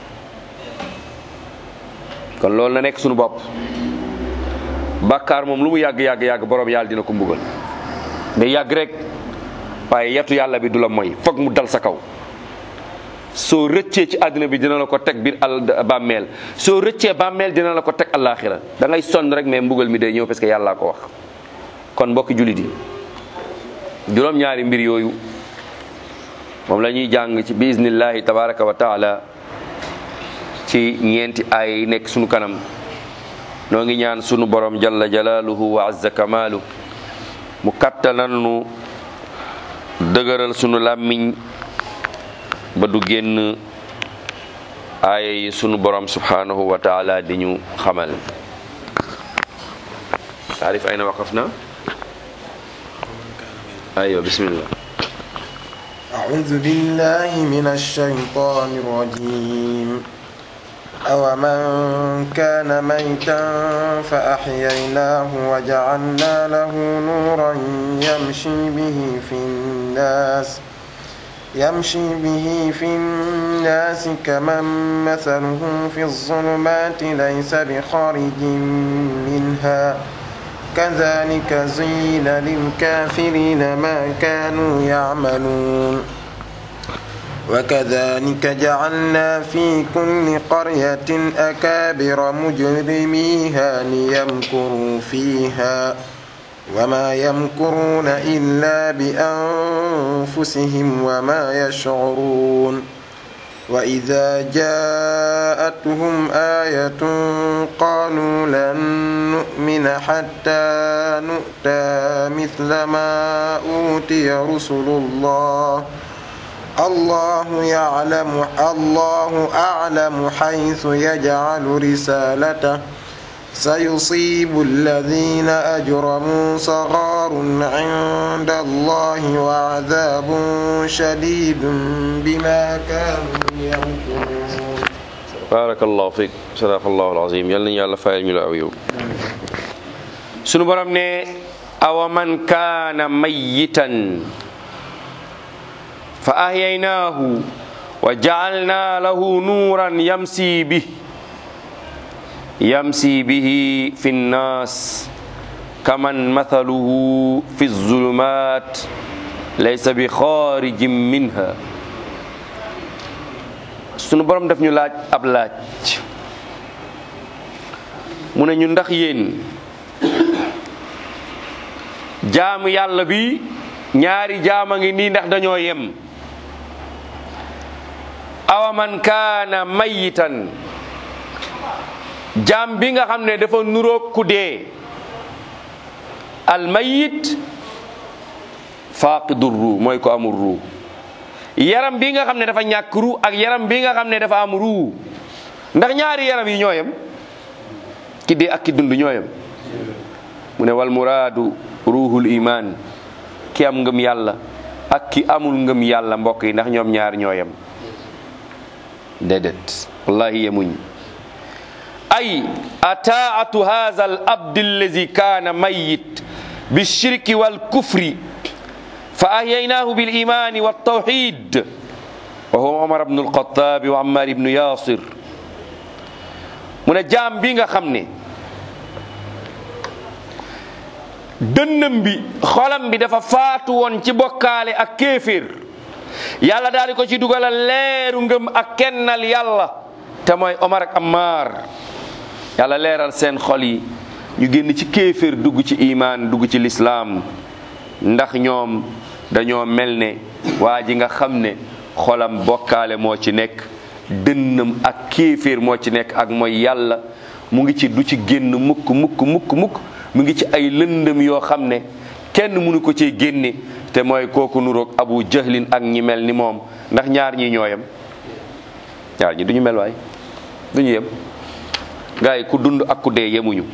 kon loolu na nekk suñu bopp bàkkaar moom lu mu yàgg yàgg yàgg borom yàlla dina ko mbugal day yàgg rek waaye yetu yàlla bi du la moy foog mu dal sa kaw soo rëccee ci àdduna bi dina la ko teg biir al bàmmeel soo rëccee bàmmeel dina la ko teg àllaaxira da ngay sonn rek mais mbugal mi day ñëw parce que yàllaa ko wax kon mbokki jullit yi juróom-ñaari mbir yooyu moom la ñuy jàng ci biiznillahi tabaraka wa taala ci ñeenti ay yi nekk sunu kanam noo ngi ñaan sunu borom jalla jalaaluhu wa azza kamaalu mu kattanal nu dëgëral sunu làmmiñ ba du génn aaya yi sunu borom subhanahu wa taala di ñu xamal taarif ayna waqafna aywa bismillah أعوذ بالله من الشيطان الرجيم أومن كان ميتا فأحييناه وجعلنا له نورا يمشي به في الناس يمشي به في الناس كمن مثله في الظلمات ليس بخارج منها كذلك زين للكافرين ما كانوا يعملون وكذلك جعلنا في كل قرية أكابر مجرميها ليمكروا فيها وما يمكرون إلا بأنفسهم وما يشعرون وإذا جاءتهم آية قالوا لن نؤمن حتى نؤتى مثل ما أوتي رسل الله الله يعلم الله أعلم حيث يجعل رسالته سيصيب الذين أجرموا صغار عند الله وعذاب شديد بما كانوا يمكرون barakallahu fiik sadaqallahu alazim yal nañu yàlla fayal ñu la aw yow sunu borom ne awa man kaana mayitan fa ahyaynaahu wa ja'alna lahu nuuran yamsi bih yamsi bihi fi nnaas kaman mathaluhu fi zulumat laysa bi xaarijin minha sunu borom daf ñu laaj ab laaj mu ne ñu ndax yéen jaamu yàlla bi ñaari jaama ngi nii ndax dañoo yem awa man kaana mayitan jaam bi nga xam ne dafa nuroog ku dee al mayit faaqidu ruu mooy ko amul ruu yaram bi nga xam ne dafa ñàkk ruu ak yaram bi nga xam ne dafa am ruu ndax ñaari yaram yi ñooyam ki dee ak ki dund ñooyam mu ne wal muraadu ruuhul iman ki am ngëm yàlla ak ki amul ngëm yàlla mbokk yi ndax ñoom ñaar ñooyam déedéet wallahi yemuñ ay ataatu hadha al abd allazi kaana mayit bilshirki walkufri fa ahyaynaahu bilimani waltawxid wa huwa omar bnu alxataabi wa ammar ibnu yasir mu ne jaam bi nga xam ne dënnam bi xolam bi dafa faatu woon ci bokkaale ak kéeféer yàlla daal di ko ci dugalal leeru ngëm ak kennal yàlla te mooy omar ak ammar yàlla leeral seen xol yi ñu génn ci kéeféer dugg ci imaan dugg ci lislaam ndax ñoom dañoo mel ne waa ji nga xam ne xolam bokkaale moo ci nekk dënnam ak kéeféer moo ci nekk ak mooy yàlla mu ngi ci du ci génn mukk mukk mukk mukk mu ngi ci ay lëndëm yoo xam ne kenn mënu ko ci génne te mooy kooku nuroog abu jahlin ak ñi mel ni moom ndax ñaar ñi ñooyam ñaar ñi duñu mel waay duñu yem gaa yi ku dund ak ku dee yemuñu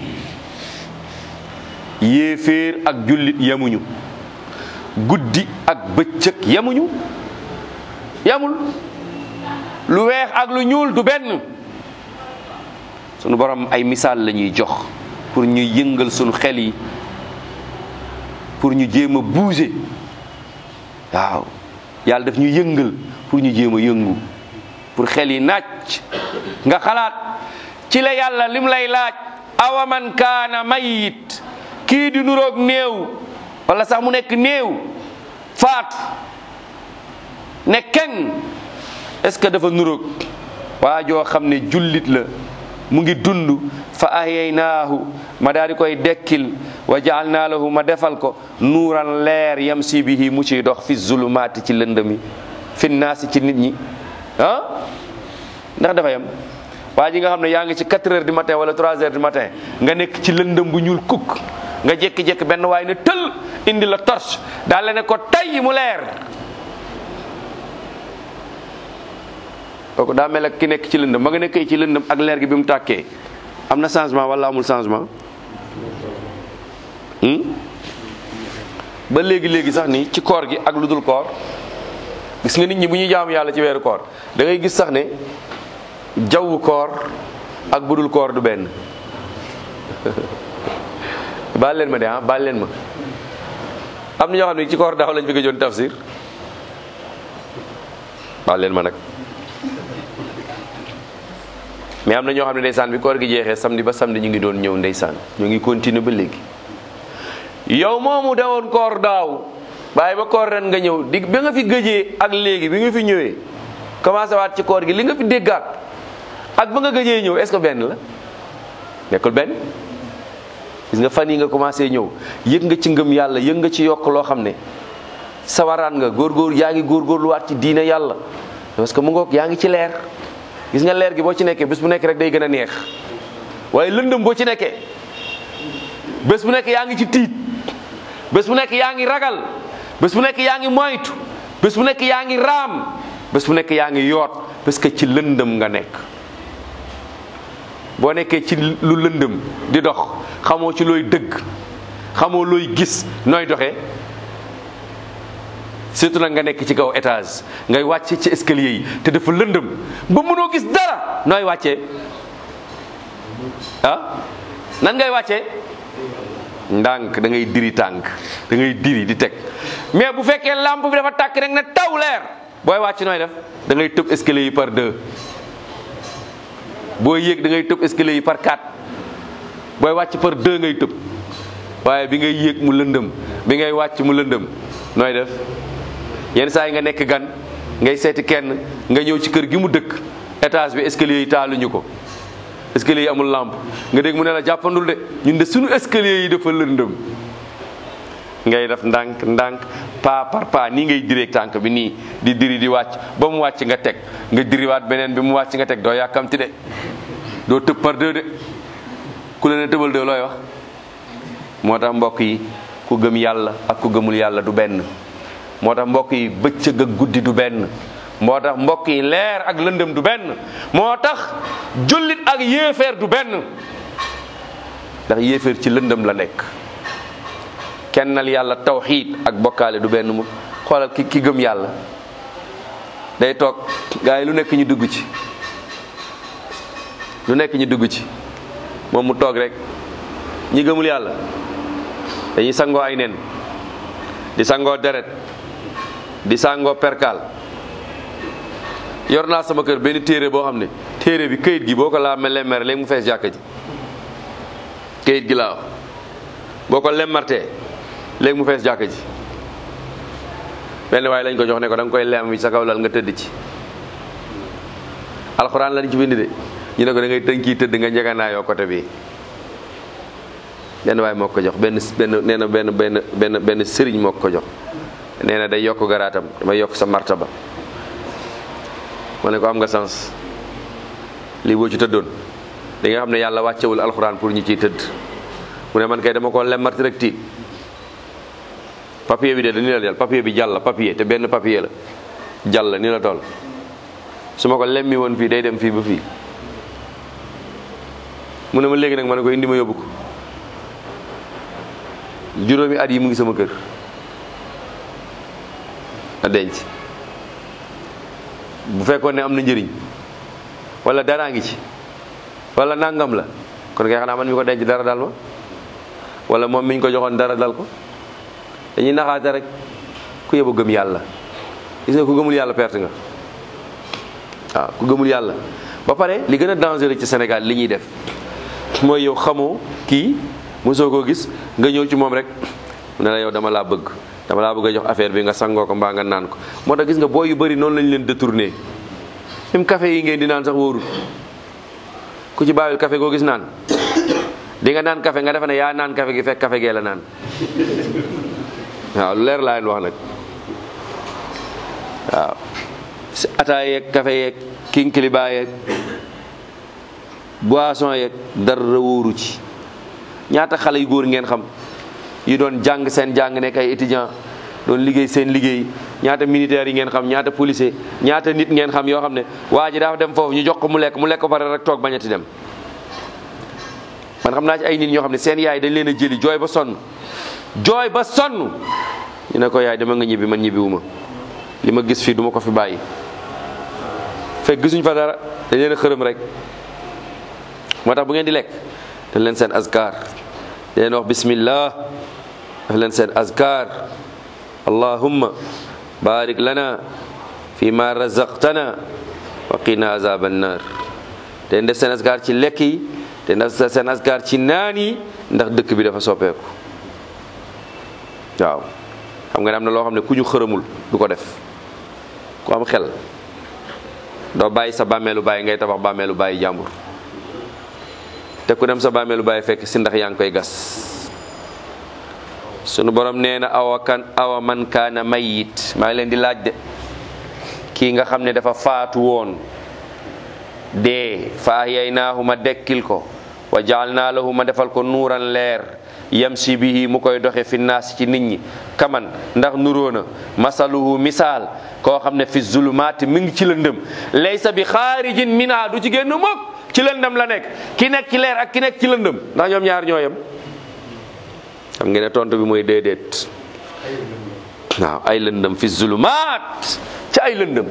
yéeféer ak jullit yemuñu guddi ak bëccëg yemuñu yemul lu weex ak lu ñuul du benn sunu borom ay misaal la ñuy jox pour ñu yëngal sunu xel yi pour ñu jéem a bouger waaw yàlla daf ñu yëngal pour ñu jéem a yëngu pour xel yi naaj nga xalaat ci la yàlla lim lay laaj awaman kaana mayit kii di nuroog néew wala sax mu nekk néew faatu ne kenn est ce que dafa nuróog waa joo xam ne jullit la mu ngi dund fa ahyaynaahu ma daal di koy dekkil wa jaalnaa lahu ma defal ko nuuran leer yamsi bihi mu ciy dox fi zulumaati ci lëndëmi fi naasi ci nit ñi ah ndax dafa yem waa ji nga xam ne yaa ngi ci 4 heures du matin wala 3 heures du matin nga nekk ci lëndëm bu ñuul kukk nga jékki-jékki benn waay ne tël indi la torche daal la ne ko tay mu leer kooku daa mel ak ki nekk ci lëndëm ma nga nekkee ci lëndëm ak leer gi bi mu tàkkee am na changement wala amul changement ba léegi léegi sax ni ci koor gi ak lu dul koor gis nga nit ñi bu ñuy jaamu yàlla ci weeru koor da ngay gis sax ne jawwu koor ak budul koor du benn baal leen ma de ah baal leen ma am na ñoo xam ne ci koor daaw lañ fi gëjoon tafsir baal leen ma nag mais am na ñoo xam ne ndeysaan bi koor gi jeexee samedi ba samedi ñu ngi doon ñëw ndeysaan ñu ngi continuer ba léegi yow moomu dawoon koor daaw bàyyi ba koor ren nga ñëw di bi nga fi gëjee ak léegi bi nga fi ñëwee commencé waat ci koor gi li nga fi déggaat ak ba nga gëjee ñëw est-ce que benn la nekkul benn gis nga fan yi nga commencé ñëw yëg nga ci ngëm yàlla yëg nga ci yokk loo xam ne sawaraan nga góorgóor yaa ngi góorgóorluwaat ci diine yàlla parce que mu ngoog yaa ngi ci leer gis nga leer gi boo ci nekkee bés bu nekk rek day gën a neex waaye lëndëm boo ci nekkee bés bu nekk yaa ngi ci tiit bés bu nekk yaa ngi ragal bés bu nekk yaa ngi moytu bés bu nekk yaa ngi raam bés bu nekk yaa ngi yoot parce que ci lëndëm nga nekk boo nekkee ci lu lëndëm di dox xamoo ci looy dëgg xamoo looy gis nooy doxee surtout nag nga nekk ci kaw étage ngay wàcce ci escalier yi te dafa lëndëm ba mënoo gis dara nooy wàccee ah nan ngay wàccee ndànk da ngay diri tànk da ngay diri di teg mais bu fekkee lampe bi dafa tàkk rek ne taw leer booy wàcc nooy def da ngay tëb escalier yi par deux booy yéeg da ngay tëb escalier yi par quatre booy wàcc par deux ngay tëb waaye bi ngay yéeg mu lëndëm bi ngay wàcc mu lëndëm nooy def yenn saa yi nga nekk gan ngay seeti kenn nga ñëw ci kër gi mu dëkk étage bi escalier yi taaluñu ko escalier yi amul lampe nga dégg mu ne la jàppandul de ñun de suñu escalier yi dafa lëndëm ngay def ndànk ndànk pas par pas nii ngay diree tànk bi nii di diri di wàcc ba mu wàcc nga teg nga diriwaat beneen bi mu wàcc nga teg doo yàkkamti de doo tëb par deux de ku la ne tëbal de looy wax moo tax mbokk yi ku gëm yàlla ak ku gëmul yàlla du benn moo tax mbokk yi bëccëg ak guddi du benn moo tax mbokk yi leer ak lëndëm du benn moo tax jullit ak yéeféer du benn ndax yéeféer ci lëndëm la nekk kennal yàlla tawxiid ak bokkaale du benn mu xoolal ki ki gëm yàlla day toog gaa yi lu nekk ñu dugg ci lu nekk ñu dugg ci moom mu toog rek ñi gëmul yàlla dañuy sangoo ay nen di sangoo deret di sangoo perkaal yor naa sama kër benn téere boo xam ne téere bi këyit gi boo ko laa mel lemmere léegi mu fees jàkka ji këyit gi laa wax boo ko lemmartee léegi mu fees jàkka ji benn waaye lañ ko jox ne ko da nga koy lem sa kaw lal nga tëdd ci alxuraan lañ ci bind de ñu ne ko da ngay tënki tëdd nga njeganaayoo côté bi benn waaye moo ko jox benn benn nee na benn benn benn benn sëriñ moo ko jox nee na day yokk garaatam damay yokk sa martaba ma ne ko am nga sens lii boo ci tëddoon di nga xam ne yàlla wàccewul alxuraan pour ñu ciy tëdd mu ne man kay dama ko lemmarti rek tiit papier bi de ni la jàll papier bi jàll papier te benn papier la jàll ni la toll su ma ko lemmi woon fii day dem fii ba fii mu ne ma léegi nag ma ne ko indi ma yóbbu ko juróomi at yi mu ngi sama kër a denc bu fekkoon ne am na njëriñ wala daraa ngi ci wala nangam la kon kay xanaa man mi ko denc dara dal ma wala moom mi ñu ko joxoon dara dal ko dañuy naxaate rek ku yóbbu gëm yàlla gis nga ku gëmul yàlla perte nga waaw ku gëmul yàlla ba pare li gën a dangereux ci Sénégal li ñuy def mooy yow xamoo kii mosoo koo gis nga ñëw ci moom rek mu ne la yow dama laa bëgg dama laa bëgg a jox affaire bi nga sangoo ko mbaa nga naan ko moo tax gis nga boo yu bëri noonu lañ leen détourné même café yi ngeen di naan sax wóorul ku ci bàyyil café goo gis naan di nga naan café nga defe ne yaa naan café gi fekk café gee la naan waaw lu leer laa leen wax nag waaw si ataay yeeg café yeeg kinkiliba yeeg boisson yeeg dara wóoru ci ñaata xale yu góor ngeen xam yi doon jàng seen jàng nekk ay étudiant doon liggéey seen liggéey ñaata militaires yi ngeen xam ñaata policier ñaata nit ngeen xam yoo xam ne waa ji dafa dem foofu ñu jox ko mu lekk mu lekk ko pare rek toog bañati dem man xam naa ci ay nit ñoo xam ne seen yaay dañ leen a jëli jooy ba sonn jooy ba sonn ñu ne ko yaay dama nga ñibbi man ñibbiwuma li ma gis fii duma ko fi bàyyi fekk gisuñ fa dara dañ leen a xërëm rek moo tax bu ngeen di lekk dañ leen seen azkar dañ leen wax bismillah daf leen seen azkar allahumma barik lana fi ma razaqtana wa qina azab annar te def seen azkar ci lekk yi te def seen azkar ci naan yi ndax dëkk bi dafa soppeeku waaw xam nga ne am na loo xam ne ku ñu xërëmul du ko def ku am xel doo bàyyi sa bàmmeelu bàyyi ngay tabax bàmmeelu bàyyi jàmbur te ku dem sa bàmmeelu bàyyi fekk si ndax yaa ngi koy gas sunu borom nee na awa kan awa man kaana mayit maa ngi leen di laaj de kii nga xam ne dafa faatu woon dee fa ahyaynaahu ma dekkil ko wa jaalnaa lahu ma defal ko nuuran leer yamsi bihi mu koy doxe fi naas ci nit ñi kaman ndax nuróona masaluhu misaal koo xam ne fi zulumaati mi ngi ci lëndëm laysa bi xaarijin minha du ci génn mukk ci lëndëm la nekk ki nekk ci leer ak ki nekk ci lëndëm ndax ñoom ñaar ñoo yem xam ngeen ne tontu bi mooy déedéet waaw ay lëndëm fi zulumaat ci ay lëndëm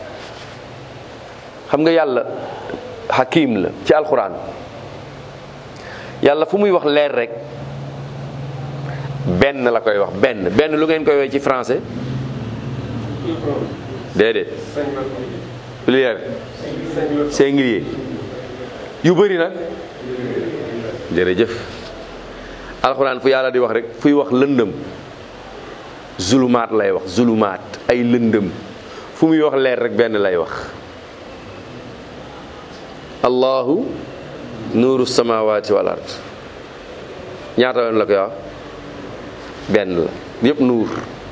xam nga yàlla hakim la ci alquran yàlla fu muy wax leer rek benn la koy wax benn benn lu ngeen koy woowee ci français déedéet pluriel singulier yu bëri nag jërëjëf alxuraan fu yàlla di wax rek fuy wax lëndëm zulumaat lay wax zulumaat ay lëndëm fu muy wax leer rek benn lay wax allahu nuuru samawati wal ard ñaata yoon la koy wax benn la yëpp nuur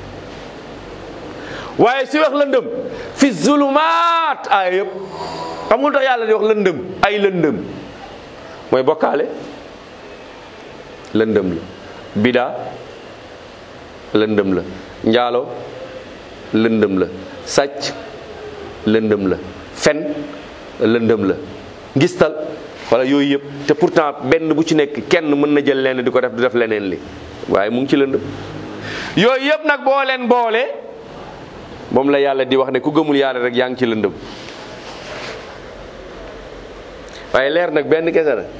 waaye si wax lëndëm fi zulumaat ay yëpp xam nga lu tax yàlla di wax lëndëm ay lëndëm mooy bokkaale lëndëm la bidaa lëndëm la njaalo lëndëm la sàcc lëndëm la fen lëndëm la ngistal wala yooyu yëpp te pourtant benn bu ci nekk kenn mën na jël lenn di ko def du def leneen li waaye mu ngi ci lëndëm yooyu yëpp nag boo leen boole moom la yàlla di wax ne ku gëmul yàlla rek yaa ngi ci lëndëm waaye leer nag benn kese la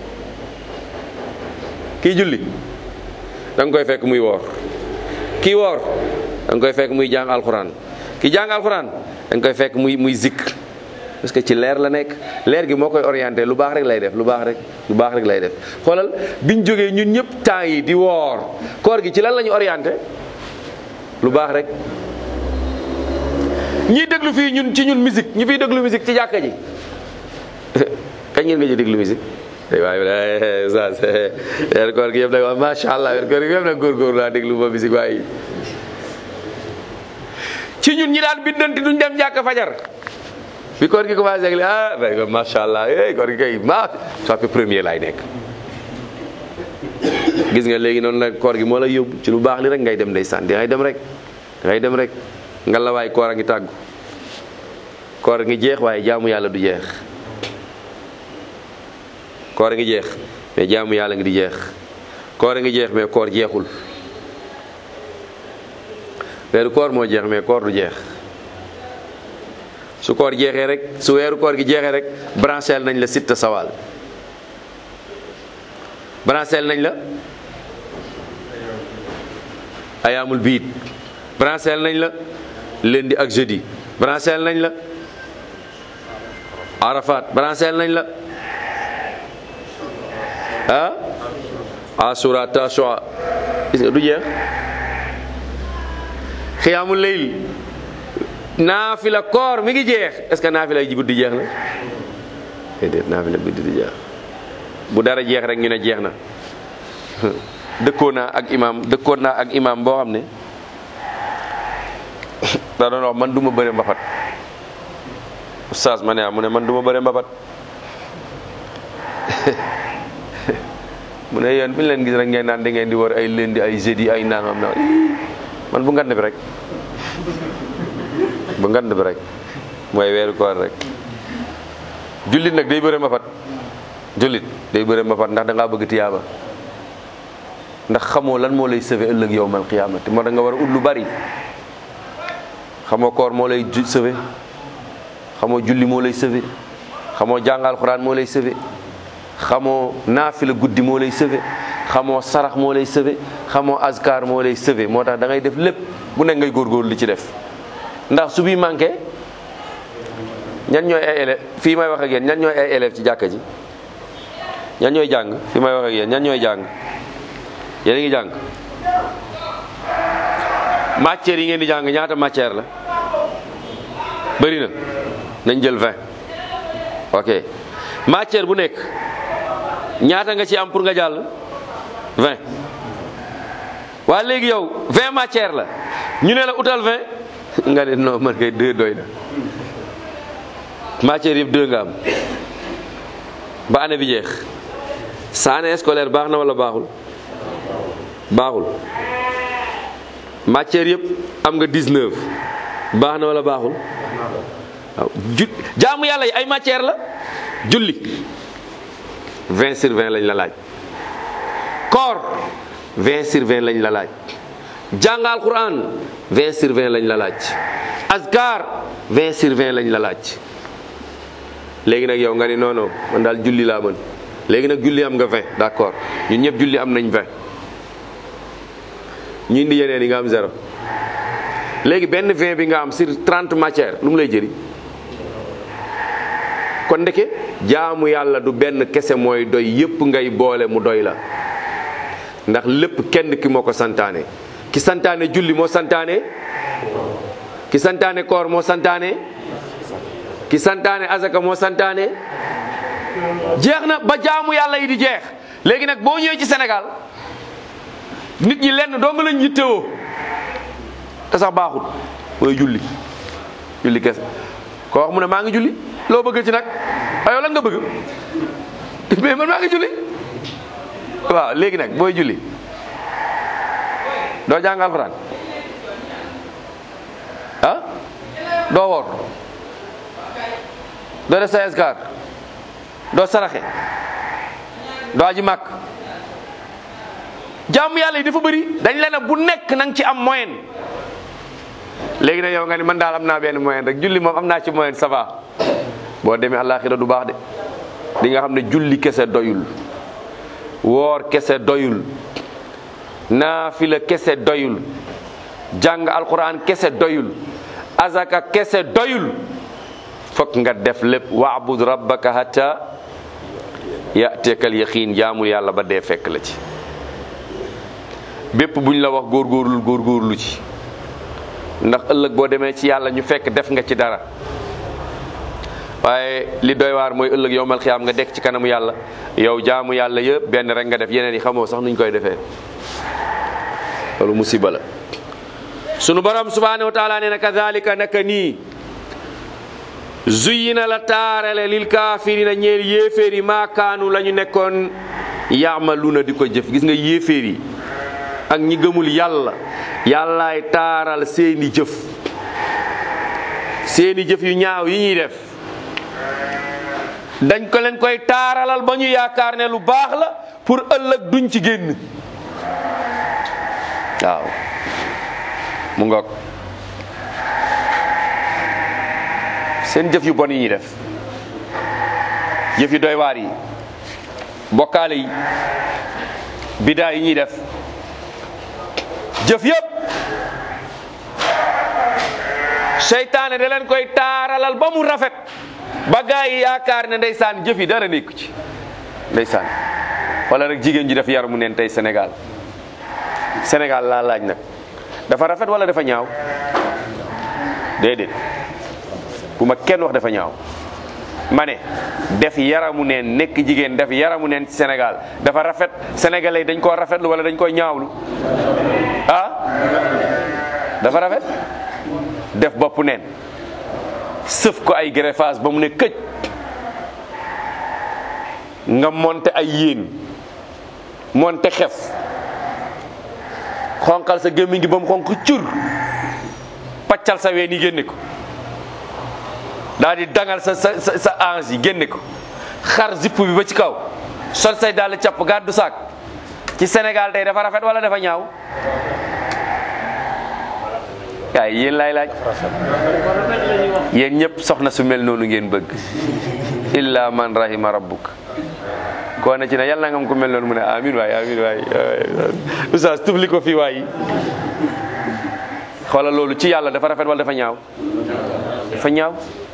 kii julli da nga koy fekk muy woor kii woor da nga koy fekk muy jàng alxuraan kii jàng alxuraan da nga koy fekk muy muy zikr parce que ci leer la nekk leer gi moo koy orienté lu baax rek lay def lu baax rek lu baax rek lay def xoolal biñ jógee ñun ñëpp temps yi di woor koor gi ci lan la ñu orienté lu baax rek ñiy déglu fii ñun ci ñun musique ñi fiy déglu musique ci jàkka ji kañ ngeen nga ci déglu musique waaye sa weer koor gi yëpp nag wax macha allah weer koor gi yëpp nag góorgóorlu laa déglu ba musique waaye ci ñun ñi daan biddanti duñ dem jàkka fajar bi koor gi commencé ak li ah day macha allah eh koor gi kay ma soit premier laay nekk gis nga léegi noonu la koor gi moo la yóbbu ci lu baax li rek ngay dem ndeysaan di ngay dem rek ngay dem rek nga la waay koor a ngi tàggu koor a ngi jeex waaye jaamu yàlla du jeex koor a ngi jeex mais jaamu yàlla ngi di jeex koor a ngi jeex mais koor jeexul weeru koor moo jeex mais koor du jeex su koor jeexee rek su weeru koor gi jeexee rek branchel nañ la sitta sawal branchel nañ la ayaamul biit branchel nañ la lundi ak jeudi branchel nañ la arafat branchel nañ la ah asura tasua gis nga du jeex xiyaamul layl naafila koor mi ngi jeex est ce que naafila ji guddi jeex na déedéet naafila guddi di jeex bu dara jeex rek ñu ne jeex na dëkkoon naa ak imam dëkkoon naa ak imam boo xam ne da doon wax man du ma bëre mbapat oustaz ma ne ah mu ne man du ma bëre mbapat mu ne yéen bi ñu leen gis rek ngeen naan da ngeen di war ay lundi ay jeudi ay naan am na man bu ngand bi rek bu ngand bi rek mooy weeru koor rek jullit nag day bëre mbapat jullit day bëre mbapat ndax da ngaa bëgg tiyaaba ndax xamoo lan moo lay sauver ëllëg yowmal qiyaamati moo da nga war a ut lu bari xamoo koor moo lay ju sauver xamoo julli moo lay sauver xamoo jàngal xuraan moo lay sauver xamoo naafila guddi moo lay sauver xamoo sarax moo lay sauver xamoo azkar moo lay sauver moo tax da ngay def lépp bu nekk ngay góorgóorlu li ci def ndax su bi manqué ñan ñooy ay élèves fii may wax ak yéen ñan ñooy ay élèves ci jàkka ji ñan ñooy jàng fii may wax ak yéen ñan ñooy jàng yéen a ngi jàng matières yi ngeen di jàng ñaata matière la bëri na nañ jël 20 ok matière bu nekk ñaata nga ci am pour nga jàll 20 waa léegi yow 20 matière la ñu ne la utal 20 nga ne non man kay 2 doy na matière yëpp 2 nga am ba année bi jeex sa année scolaire baax na wala baaxul baaxul matière yëpp am nga 19 baax na wala baaxul waaw ju jaamu yàlla yi ay matière la julli 20 sur 20 lañ la laaj koor 20 sur 20 lañ la laaj jàngal quran 20 sur 20 lañ la laaj azkar 20 sur 20 lañ la laaj léegi nag yow nga ni non non man daal julli laa mën léegi nag julli am nga 20 d'accord ñun ñëpp julli am nañ 20 ñu indi yeneen yi nga am zéro léegi benn 20 bi nga am sur 30 matière lu mu lay jëri kon ndeke jaamu yàlla du benn kese mooy doy yépp ngay boole mu doy la ndax lépp kenn ki moo ko santaane ki santaane julli moo santaane ki santaane koor moo santaane ki santaane azaka moo santaane jeex na ba jaamu yàlla yi di jeex léegi nag boo ñëwee ci Sénégal nit ñi lenn doo nga lañ yittewoo te sax baaxut mooy julli julli kese koo wax mu ne maa ngi julli loo bëgg ci nag ayoo lan nga bëgg mais man maa ngi julli waaw léegi nag booy julli doo jàng alxuraan ah doo woor doo def sa askar doo saraxe doo aji màkk jaamu yàlla yi dafa bëri dañ la ne bu nekk na nga ci am moyen léegi nag yow nga ni man daal am naa benn moyen rek julli moom am naa ci moyen ça va boo demee àllaaxira du baax de di nga xam ne julli kese doyul woor kese doyul naafila kese doyul jàng alquran kese doyul azaka kese doyul fokk nga def lépp waabud rabbaka hatta yatekal yaqiin jaamul yàlla ba dee fekk la ci bépp buñ la wax góorgóorlu góorgóorlu ci ndax ëllëg boo demee ci yàlla ñu fekk def nga ci dara waaye li doy waar mooy ëllëg yowmal xiyaam nga dekk ci kanamu yàlla yow jaamu yàlla yëpp benn rek nga def yeneen yi xamoo sax nuñ koy defee loolu musiba la sunu borom subhanahu wa taala nee na kadhalika naka nii zuyina la taarale lil kaafirina ñeel yéeféer yi maakaanu la ñu nekkoon yaamaluuna di ko jëf gis nga yéeféer yi ak ñi gëmul yàlla yàllaay taaral seeni jëf seeni jëf yu ñaaw yi ñuy def dañ ko leen koy taaralal ba ñu yaakaar ne lu baax la pour ëllëg duñ ci génn waaw mu ngoog seen jëf yu bon yi ñuy def jëf yu doy waar yi bokkaale yi bidaa yi ñuy def jëf yëpp seytaane da leen koy taaralal ba mu rafet ba gaa yi yaakaar ne ndeysaan jëf yi dara nekku ci ndeysaan wala rek jigéen ji def yar mu neen tey Sénégal Sénégal laa laaj nag dafa rafet wala dafa ñaaw déedéet bu ma kenn wax dafa ñaaw ma ne def yaramu neen nekk jigéen def yaramu neen ci Sénégal dafa rafet sénégalais yi dañ koo rafetlu wala dañ koy ñaawlu ah dafa rafet def bopp neen sëf ko ay greffage ba mu ne këj nga monte ay yéen monte xef xonqal sa gémmiñ gi ba mu xonq cur paccal sa ween yi génne ko daal di dangal sa sa sa sa ange yi génne ko xar zipp bi ba ci kaw sol say dàll capp gàddu saak ci Sénégal tey dafa rafet wala dafa ñaaw waaye yéen laay laaj yéen ñëpp soxna su mel noonu ngeen bëgg illa man rahima rabbuk koo ne ci ne yàlla nga am ko mel noonu mu ne amin waay amin waay oustaz tufli ko fii waay xoolal loolu ci yàlla dafa rafet wala dafa ñaaw dafa ñaaw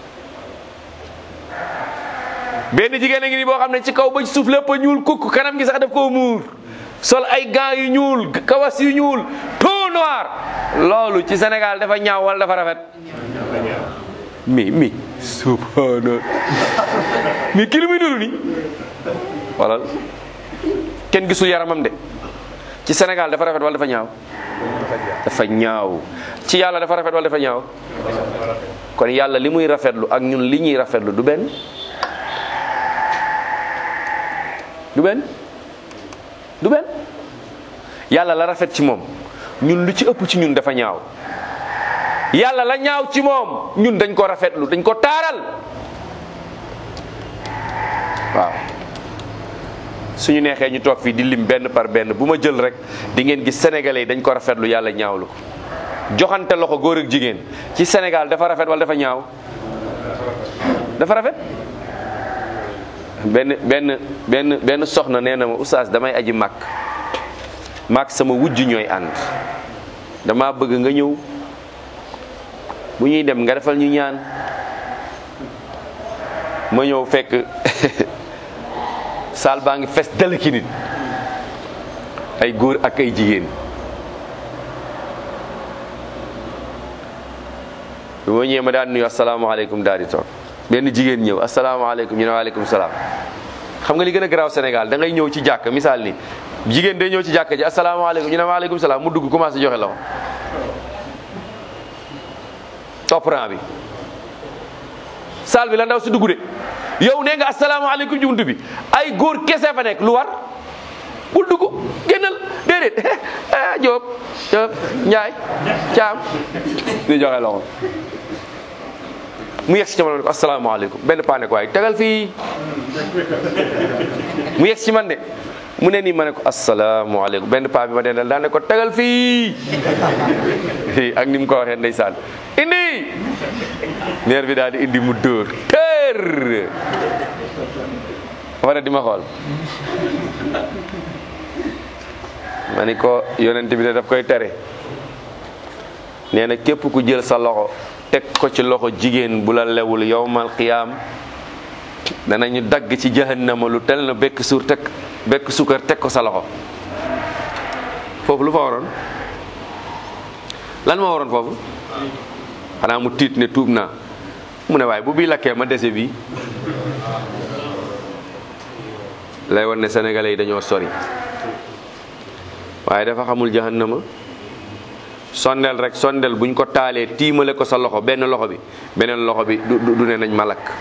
benn jigéen a ngi nii boo xam ne ci kaw ba ci suuf lépp a ñuul kukk kanam gi sax daf koo muur sol ay gants yu ñuul kawas yu ñuul tout noir loolu ci Sénégal dafa ñaaw wala dafa rafet mi mi subhanallah mi kii lu muy duru ni wala kenn gisul yaramam de ci Sénégal dafa rafet wala dafa ñaaw dafa ñaaw ci yàlla dafa rafet wala dafa ñaaw kon yàlla li muy rafetlu ak ñun li ñuy rafetlu du benn du benn du benn yàlla la rafet ci moom ñun lu ci ëpp ci ñun dafa ñaaw yàlla la ñaaw ci moom ñun dañ ko rafetlu dañ ko taaral waaw suñu neexee ñu toog fii di lim benn par benn bu ma jël rek di ngeen gis sénégalais yi dañ ko rafetlu yàlla ñaawlu ko joxante loxo góor ak jigéen ci Sénégal dafa rafet wala dafa ñaaw dafa rafet benn benn benn benn soxna nee na ma oustaz damay aji màkk màkk sama wujj ñooy ànd dama bëgg nga ñëw bu ñuy dem nga defal ñu ñaan ma ñëw fekk saal baa ngi fes dalaki nit ay góor ak ay jigéen bi ma ñëwee ma daan nuyu asalaamaaleykum daal di toog benn jigéen ñëw asalaamaaleykum ñu ne waaleykum salaam xam nga li gën a garaaw Sénégal da ngay ñëw ci jàkk misaal ni jigéen day ñëw ci jàkk ji asalaamaaleykum ñu ne waaleykum salaam mu dugg commencé joxe loxo topp rang bi saal bi la ndaw si dugg de yow nee nga asalaamaaleykum ci buntu bi ay góor kese fa nekk lu war bul dugg génnal déedéet ah Diop Diop Ndiaye Thiam di joxe loxo mu yegg si ci man ne ko asalaamaaleykum benn paa ne ko waaye tegal fii mu yegg si man de mu ne nii ma ne ko asalaamaaleykum benn paa bi ma dendal daan ne ko tegal fii ak ni mu ko waxee ndeysaan indi neer bi daal di indi mu dóor tër wara di ma xool ma ni ko yonent bi de daf koy tere nee na képp ku jël sa loxo teg ko ci loxo jigéen bu la lewul yowmal qiyaam danañu dagg ci jahannama lu tel na bekk suur teg bekk suukar teg ko sa loxo foofu lu fa waroon lan moo waroon foofu xanaa mu tiit ne tuub naa mu ne waaye bu bii lakkee ma dese bi lay wan ne sénégalais yi dañoo sori waaye dafa xamul jahannama sondel rek sondel buñ ko taalee tiimale ko sa loxo benn loxo bi beneen loxo bi du du ne nañ ma lakk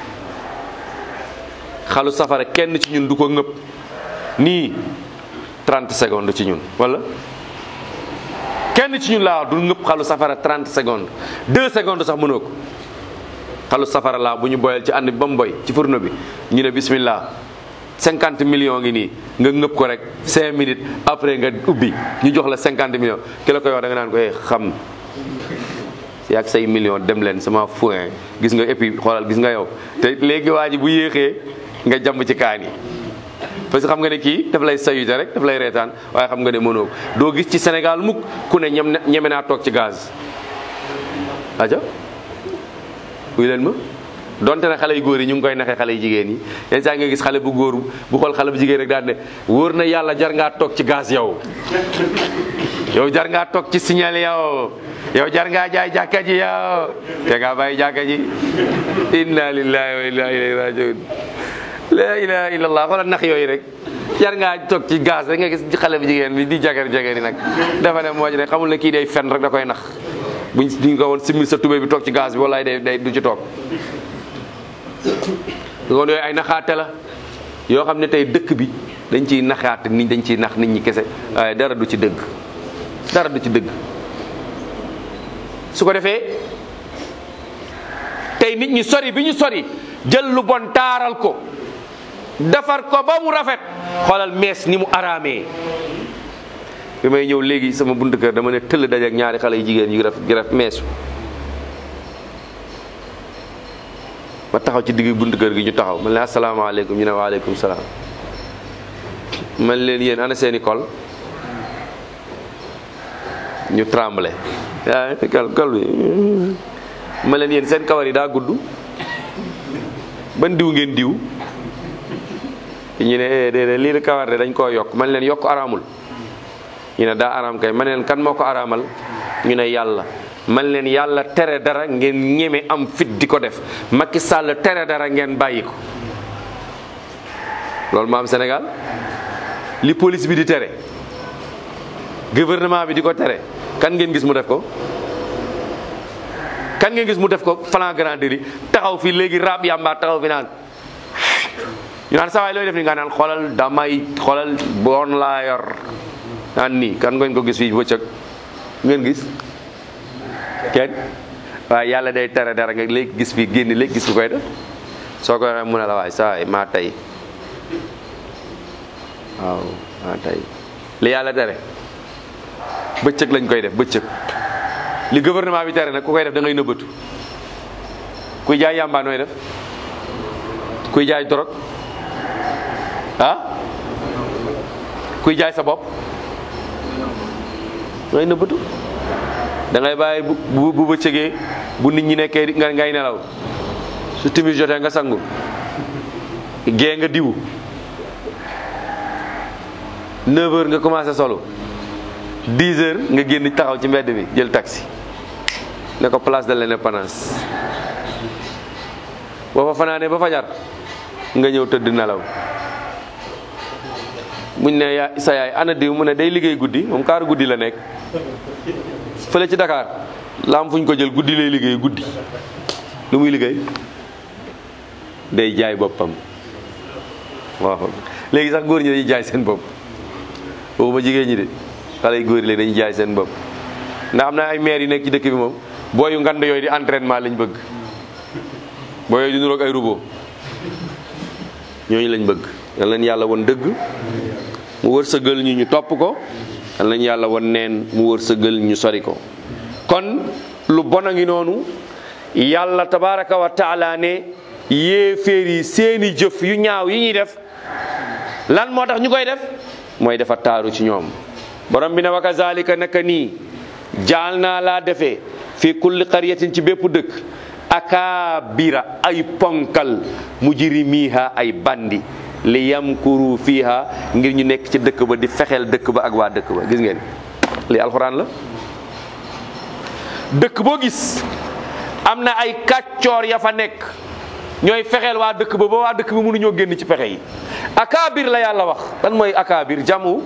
xalu safara kenn ci ñun du ko ngëpp nii 30 secondes ci ñun wala kenn ci ñun laa du ngëpp xalu safara 30 secondes 2 secondes sax mënoo ko xalu safara laa bu ñu boyal ci ànd bi ba mu boy ci fourneau bi ñu ne bismillah 50 millions ngi nii nga ngëpp ko rek 5 minutes après nga ubbi ñu jox la 50 millions ki la koy wax da nga naan ko eh xam yaag say millions dem leen sama foin gis nga et puis xoolal gis nga yow te léegi waa ji bu yéexee nga jàmb ci kaan yi parce que xam nga ne kii daf lay sayute rek daf lay reetaan waaye xam nga ne mënoo ko doo gis ci Sénégal mukk ku ne ñem ñeme naa toog ci gaz aja uy leen ma donte ne xale yu góor yi ñu ngi koy naxee xale yu jigéen yi yenn saa nga gis xale bu góor bu xool xale bu jigéen rek daan ne wóor na yàlla jar ngaa toog ci gaz yow yow jar ngaa toog ci signal yow yow jar ngaa jaay jàkka ji yow te ngaa bàyyi jàkka ji inna lillahi wa inna ilayhi rajiun la ilaha illallah xoolal nax yooyu rek jar ngaa toog ci gaz rek nga gis xale bu jigéen bi di jagar jagar yi nag dafa ne moo ci ne xamul ne kii day fen rek da koy nax buñ duñ ko woon simil sa tubéy bi toog ci gaz bi wallaay day day du ci toog loolu yooyu ay naxaate la yoo xam ne tey dëkk bi dañ ciy naxaate nit dañ ciy nax nit ñi kese waaye dara du ci dëgg dara du ci dëgg su ko defee tey nit ñi sori bi ñu sori jël lu bon taaral ko defar ko ba mu rafet xoolal mees ni mu araamee bi may ñëw léegi sama buntu kër dama ne tëll dajeek ñaari xale yu jigéen yu raf yu raf meesu ma taxaw ci digg buntu kër gi ñu taxaw man leen asalaamaaleykum ñu ne waaleykum salaam man leen yéen ana seeni kol ñu tremblé yaa kal kol bi ma leen yéen seen kawar yi daa gudd ban diw ngeen diw ñu ne eh déedéet lii la kawar de dañ koo yokk man leen yokk araamul ñu ne daa araam kay man leen kan moo ko araamal ñu ne yàlla man leen yàlla tere dara ngeen ñeme am fit di ko def Macky Sall tere dara ngeen bàyyi ko loolu moo am Sénégal li police bi di tere gouvernement bi di ko tere kan ngeen gis mu def ko kan ngeen gis mu def ko flagrant délit taxaw fi léegi rab yàmba taxaw fi naan ñu naan sawaay looy def ni nga naan xoolal damay xoolal bon laa yor naan nii kan ngeen ko gis fii bëccëg ngeen gis kenn waaye yàlla day tere dara nga léegi gis fii génn léegi gis ku koy def soo ko waxee mu ne la waay sawaay maa tey waaw maa tey li yàlla tere bëccëg lañ koy def bëccëg li gouvernement bi tere nag ku koy def da ngay nëbbatu kuy jaay yàmbaa nooy def kuy jaay dorog ah kuy jaay sa bopp ngay nëbbatu da ngay bàyyi bu bu bu bëccëgee bu nit ñi nekkee di- nga ngay nelaw su timis jotee nga sangu gee nga diwu 9 heures nga commencé solo 10 heures nga génn taxaw ci mbedd bi jël taxi ne ko place de l'indépendance boo fa fanaanee ba fajar nga ñëw tëdd nelaw muñ ne yaa sa yaay ana diw mu ne day liggéey guddi moom kaaru guddi la nekk fële ci Dakar la am fu ñu ko jël guddi lay liggéey guddi lu muy liggéey day jaay boppam waaw léegi sax góor ñi dañuy jaay seen bopp waxuma jigéen ñi de xale yu góor yi léegi dañuy jaay seen bopp ndax am na ay maire yu nekk ci dëkk bi moom booyu ngand yooyu di entraînement lañ bëgg booy yooyu di nuroog ay robot ñooñu lañ bëgg yal nañ yàlla won dëgg mu wërsëgal ñu ñu topp ko yal nañ yàlla won neen mu wërsëgal ñu sori ko kon lu bon a ngi noonu yàlla tabaraka wa taala ne yéeféer yi seeni jëf yu ñaaw yi ñuy def lan moo tax ñu koy def mooy dafa taaru ci ñoom borom bi ne wa kazalika naka nii jaal naa laa defee fi kulli qaryatin ci bépp dëkk akaabira ay ponkal mujrimiha ay bandi li yamkuru fiha ngir ñu nekk ci dëkk ba di fexeel dëkk ba ak waa dëkk ba gis ngeen li alxuraan la dëkk boo gis am na ay kàccoor ya fa nekk ñooy fexeel waa dëkk ba ba waa dëkk bi mënuñoo génn ci pexe yi akaabir la yàlla wax lan mooy akaabir jamu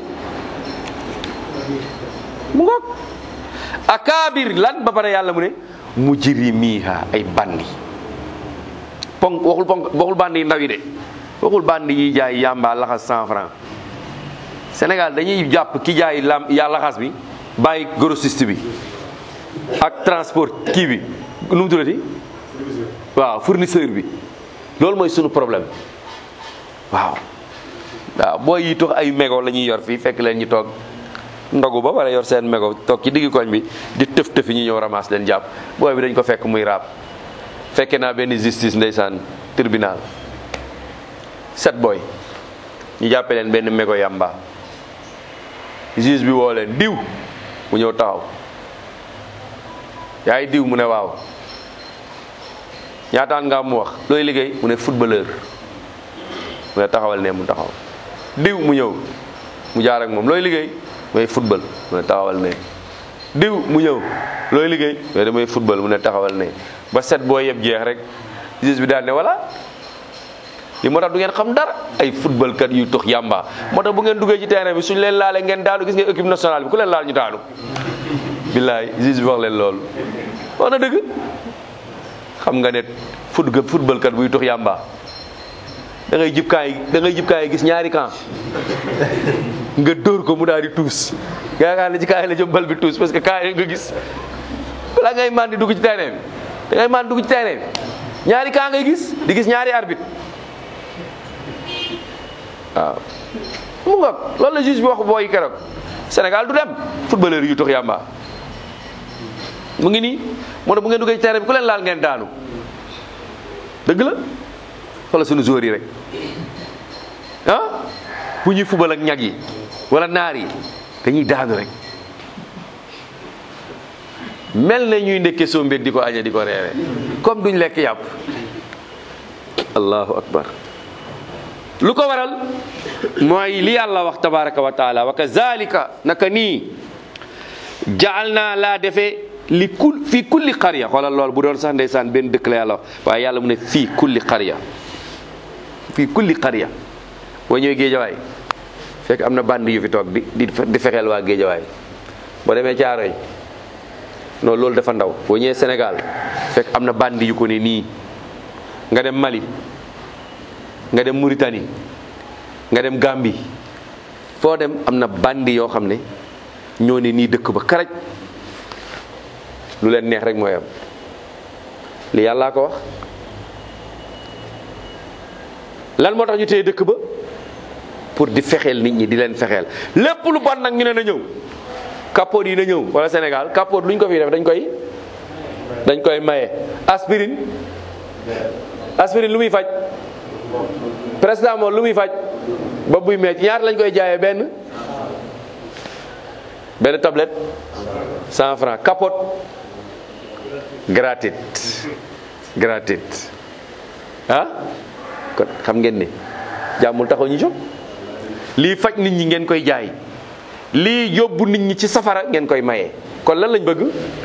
mu ngoog akaabir lan ba pare yàlla mu ne mujrimiha ay bandi ponk waxul ponk waxul bandi yi ndaw yi de waxul bandi yi jaay yamba laxas cent franc Sénégal dañuy jàpp ki jaay lam ya laxas bi bàyyi grossiste bi ak transport kii bi nu mu tuddati waaw fournisseur bi loolu mooy sunu problème waaw waaw booy yi tox ay mégo la ñuy yor fii fekk leen ñu toog ndogu ba wala yor seen mégo toog ci diggu koñ bi di tëf tëfi ñu ñëw ramas leen jàpp booy bi dañ ko fekk muy raab fekke naa benn justice ndeysaan tribunal set booy ñu jàppe leen benn mégo yamba juge bi woo leen diw mu ñëw taxaw yaay diw mu ne waaw ñaataan nga mu wax looy liggéey mu ne footballeur mu ne taxawal ne mu taxaw diw mu ñëw mu jaar ak moom looy liggéey mooy football mu ne taxawal ne diw mu ñëw mu looy liggéey mais damay football mu ne taxawal ne ba set boo yeb jeex rek juge bi daal ne voilà li moo tax du ngeen xam dara ay football kat yu tux yàmba moo tax bu ngeen duggee ci terrain bi suñ leen laalee ngeen daanu gis nga équipe nationale bi ku leen laal ñu daanu billaay juge bi wax leen loolu wax na dëgg xam nga ne foot football kat buy tux yàmba da ngay jib kaay da ngay jib kaay gis ñaari camp nga dóor ko mu daal di tuus yaakaar ne ci kaay la jëm bal bi tuus parce que kaay nga gis balaa ngay man di dugg ci terrain bi da ngay man dugg ci terrain bi ñaari camp ngay gis di gis ñaari arbitre waaw mu nga loolu la juge bi wax booy keroog Sénégal du dem footballeur yu tux yàmba mu ngi nii moo tax bu ngeen duggee ci terrain bi ku leen laal ngeen daanu dëgg la xoolal sunu joueurs yi rek ah bu ñuy fubal ak ñag yi wala naar yi dañuy daanu rek mel na ñuy ndekke sombeeg di ko añe di ko reere comme duñ lekk yàpp allahu akbar lu ko waral mooy li yàlla wax tabaraka wa taala wa kazalika naka nii jaal naa laa defee li kul fii kulli qarya xoolal lool bu doon sax ndeysaan benn dëkk la yàlla wax waaye yàlla mu ne fii kulli qarya fii kulli qarya boo ñëwee géejawaay fekk am na band yu fi toog di di di fexeel waa géejawaay boo demee caaroy non loolu dafa ndaw boo ñëwee Sénégal fekk am na band yu ko ne nii nga dem Mali nga dem Mauritanie nga dem Gambie foo dem am na bandi yoo xam ne ñoo ne nii dëkk ba karaj lu leen neex rek mooy am li yàllaa ko wax lan moo tax ñu téye dëkk ba pour di fexeel nit ñi di leen fexeel lépp lu bon nag ñu ne na ñëw capote yi na ñëw wala Sénégal capote lu ñu ko fi def dañ koy dañ koy maye aspirine aspirine lu muy faj paracetamol lu muy faj ba buy metti ñaar lañ koy jaayee benn benn tablette cent francs capote gratuite gratuite ah kon xam ngeen ne jàmmul taxaw ñu jóg lii faj nit ñi ngeen koy jaay lii yóbbu nit ñi ci safara ngeen koy maye kon lan lañ bëgg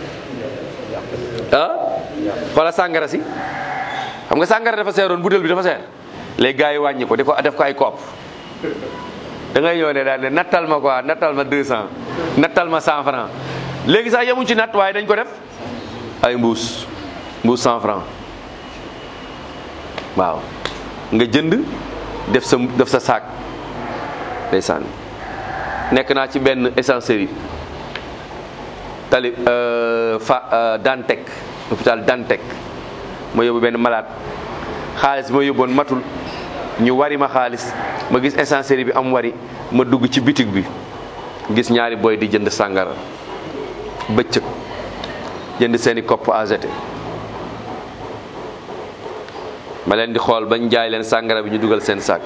ah xoola sàngara si xam nga sàngara dafa seeroon butéel bi dafa seer léegi gars yi wàññi ko di ko def ko ay kopp da ngay ñëw ne daal ne nattal ma quoi nattal ma 200 nattal ma 100 francs léegi sax yemuñ ci natt waaye dañ ko def ay mbuus mbuus 100 francs waaw nga jënd def sa def sa saak ndeysaan nekk naa ci benn essencerie tali fa Dantec hôpital Dantec ma yóbbu benn malade xaalis ma yóbboon matul ñu wari ma xaalis ma gis essencerie bi am wari ma dugg ci bitig bi gis ñaari boy di jënd sàngara bëccëg jënd seeni kopp AGT ma leen di xool bañ jaay leen sàngara bi ñu dugal seen saak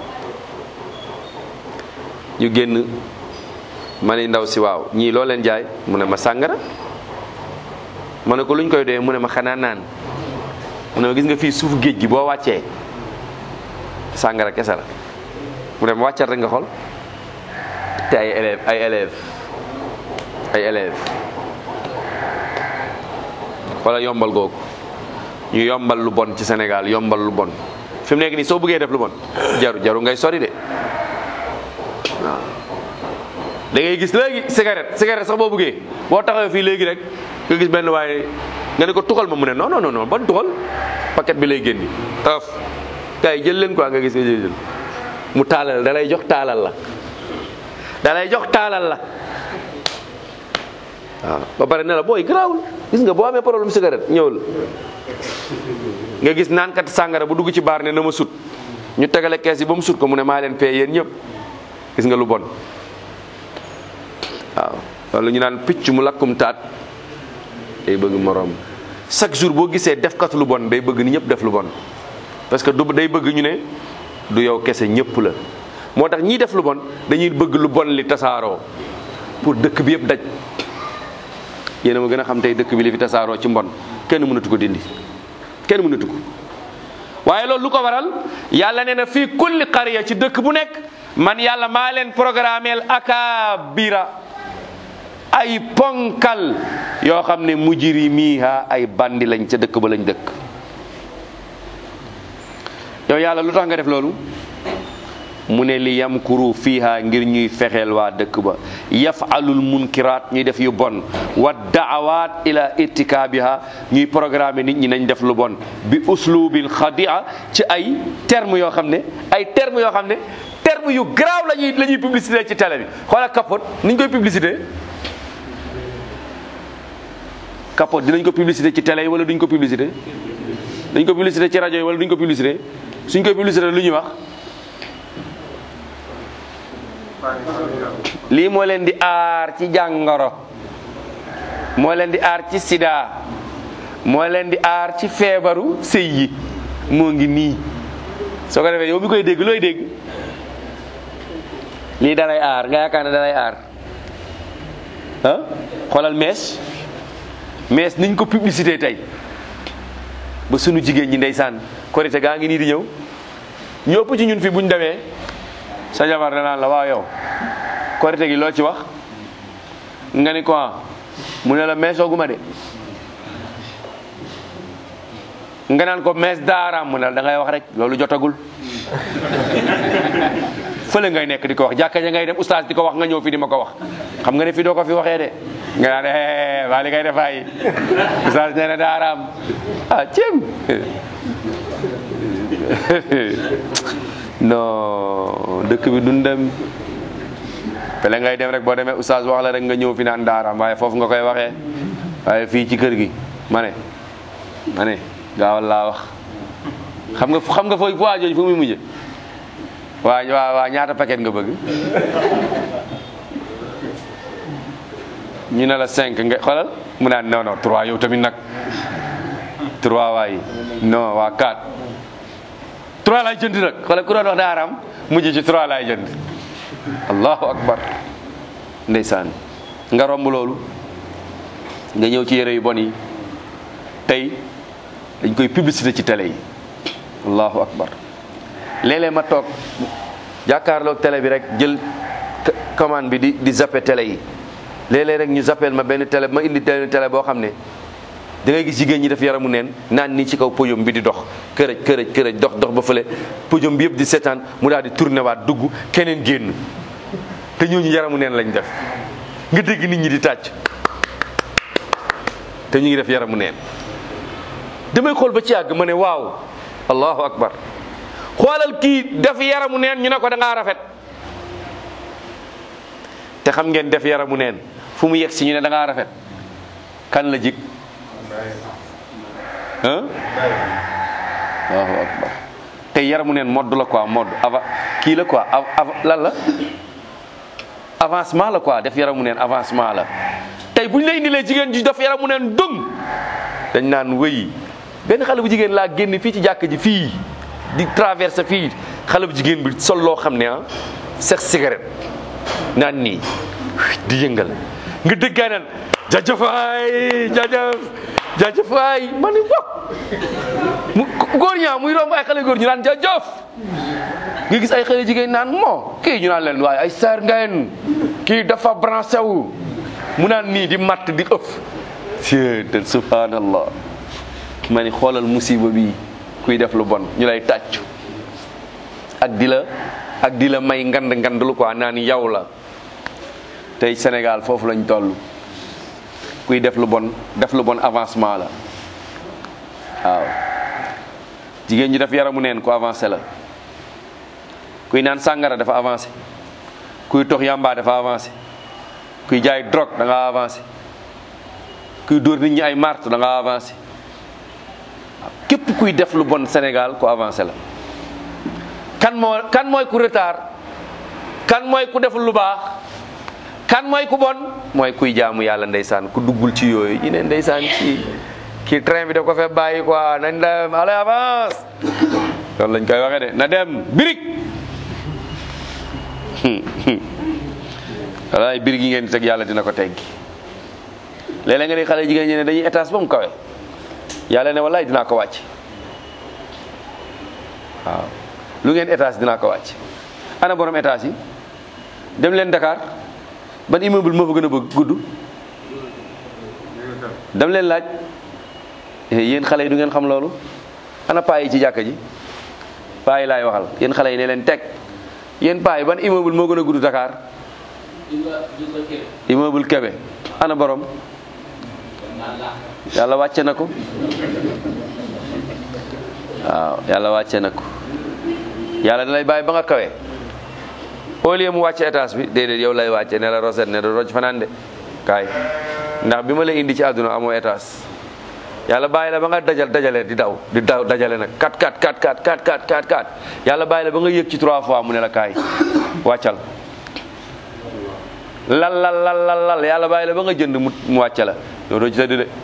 ñu génn ma ne ndaw si waaw ñii loo leen jaay mu ne ma sàngara ma ne ko luñ koy doyee mu ne ma xanaa naan mu ne ma gis nga fii suufu géej gi boo wàccee sàngara kese la mu ne ma wàccal rek nga xool te ay élèves ay élèves ay élèves wala yombal googu ñu yombal lu bon ci Sénégal yombal lu bon fi mu nekk nii soo bëggee def lu bon jaru jaru ngay sori de waaw da ngay gis léegi cigarette cigarette sax boo bëggee boo taxawee fii léegi rek nga gis benn waaye nga ne ko tuxal ma mu ne non non non ban tuxal paquet bi lay génni taf kay jël leen quoi nga gis nga jël mu taalal da lay jox taalal la da lay jox taalal la waaw ba pare ne la booy garaawul gis nga boo amee problème cigarette ñëwul nga gis naan kat sàngara bu dugg ci baar ne na ma sut ñu tegale kees yi ba mu sut ko mu ne maa leen pay yéen ñëpp gis nga lu bon waaw loolu ñu naan picc mu lakkum taat day bëgg moroom chaque jour boo gisee defkat lu bon day bëgg ni ñëpp def lu bon parce que du day bëgg ñu ne du yow kese ñëpp la moo tax ñiy def lu bon dañuy bëgg lu bon li tasaaroo pour dëkk bi yëpp daj yéen a ma gën a xam tey dëkk bi li fi tasaaroo ci mbon kenn mënatu ko dindi kenn mënatu ko waaye loolu lu ko waral yàlla nee na fii kulli qarya ci dëkk bu nekk man yàlla maa leen programmeel akabira ay ponkal yoo xam ne mujrimiha ay bandi lañ ca dëkk ba lañ dëkk yow yàlla lu tax nga def loolu mu ne li yamkuru fiha ngir ñuy fexeel waa dëkk ba yafalul munkiraat ñuy def yu bon wa daawaat ila irtikaabiha ñuy programme nit ñi nañ def lu bon bi uslubin xadia ci ay terme yoo xam ne ay terme yoo xam ne terme yu garaaw la ñuy la ñuy publicité ci télé bi xoola capote niñ koy publicité capote dinañ ko publicité ci télé yi wala duñ ko publicité dañ ko publicité ci rajo yi wala duñ ko publicité suñ koy publicité lu ñuy wax lii moo leen di aar ci jàngoro moo leen di aar ci sida moo leen di aar ci feebaru sëy yi moo ngi nii soo ko defee yow mi koy dégg looy dégg lii dalay aar nga yaakaar ne dalay aar ah xoolal mees mees niñ ko publicité tey ba sunu jigéen ñi ndeysaan korite gaa ngi nii di ñëw ñu ëpp ci ñun fi buñ demee sa jabar danaan la waaw yow korite gi loo ci wax nga ni ko mu ne la meesooguma de nga naan ko mees daaraam mu ne la da ngay wax rek loolu jotagul fële ngay nekk di ko wax jàkka ja ngay dem oustaz di ko wax nga ñëw fi di ma ko wax xam nga ne fi doo ko fi waxee de nga naan eh waa li ngay def ay oustaz nee na daaraam ah ceeb non dëkk bi dundam fële ngay dem rek boo demee oustaz wax la rek nga ñëw fi naan daaraam waaye foofu nga koy waxee waaye fii ci kër gi ma ne ma ne gaawal laa wax xam nga xam nga fooy waa jooju fu muy mujje waa waa waa ñaata paquet nga bëgg ñu ne la cinq nga xoolal mu naan non non trois yow tamit nag trois waay non waa quatre trois laay jënd nag xoolal ku doon wax daaraam mujj ci trois laay jënd allahu akbar ndeysaan nga romb loolu nga ñëw ci yére yu bon yi tey dañ koy publicité ci télé yi allahu akbar léeg-léeg ma toog jàkkaarloog télé bi rek jël commande bi di di zappe télé yi léeg-léeg rek ñu zappel ma benn télé ma indi benn télé boo xam ne da ngay gis jigéen ñi def yaramu neen naan nii ci kaw podium bi di dox kërëj kërëj kërëj dox dox ba fële podium bi yëpp di seetaan mu daal di tourné waat dugg keneen génn te ñooñu yaramu neen lañ def nga dégg nit ñi di tàcc te ñu ngi def yaramu neen damay xool ba ci yàgg ma ne waaw allahu akbar xoolal kii def yaramu neen ñu ne ko da ngaa rafet te xam ngeen def yaramu neen fu mu yegg si ñu ne da ngaa rafet kan la jig ah allahu akbar te yaramu neen modd la quoi modd ava kii la quoi lan la avancement la quoi def yaramu neen avancement la tey bu ñu lay indilee jigéen ji def yaramu neen dëng dañ naan wëyi benn xale bu jigéen laa génn fii ci jàkk ji fii di traversé fii xale bu jigéen bi sol loo xam ne ah sex cigarette naan nii di yëngal nga déggaa naan jaajëfaay jaajëf jaajëfaay ma ni bokk mu góor ñaa muy romb ay xale góor ñu naan jaajëf nga gis ay xale jigéen naan moo kii ñu naan leen waaye ay saar ngeen kii dafa branché wu mu naan nii di matt di ëpp te subhanallah ma ni xoolal musiba bi kuy def lu bon ñu lay tàccu ak di la ak di la may ngand ngand lu quoi naan yow la tey Sénégal foofu lañ toll kuy def lu bon def lu bon avancement la waaw jigéen ñi def yaramu neen ku avancé la kuy naan sàngara dafa avancé kuy tox yamba dafa avancé kuy jaay drogue da nga avancé kuy dóor nit ñi ay marto da nga avancé képp kuy def lu bon Sénégal ku avancé la kan moo kan mooy ku retard kan mooy ku def lu baax kan mooy ku bon mooy kuy jaamu yàlla ndeysaan ku duggul ci yooyu ñu ne ndeysaan kii kii train bi da ko fee bàyyi quoi nañ dem allez avance loolu lañ koy waxee de na dem birig walaay birig yi ngeen di teg yàlla dina ko teggi léeg-léeg nga ne xale jigéen ñi ne dañuy étage ba mu kawe yàlla ne wallaay dinaa ko wàcc waaw lu ngeen étage dinaa ko wàcc ana borom étage yi dem leen Dakar ban immeuble moo fa gën a bëgg gudd dam leen laaj yéen xale yi du ngeen xam loolu ana paa yi ci jàkka ji paa yi laay waxal yéen xale yi ne leen teg yéen paa yi ban immeuble moo gën a gudd Dakar immeuble Kébé ana borom yàlla wàcce na ko waaw yàlla wàcce na ko yàlla da lay bàyyi ba nga kawe au lieu mu wàcce étage bi déedéet yow lay wàcce ne la roset ne do roj fanaan de kaay ndax bi ma lay indi ci àdduna amoo étage yàlla bàyyi la ba nga dajal dajale di daw di daw dajale nag kat kat kat kat kat kat kat kat yàlla bàyyi la ba nga yëg ci trois fois mu ne la kaay wàccal lal lal lal lal lal yàlla bàyyi la ba nga jënd mu mu wàcce la yow doo ci tëdd de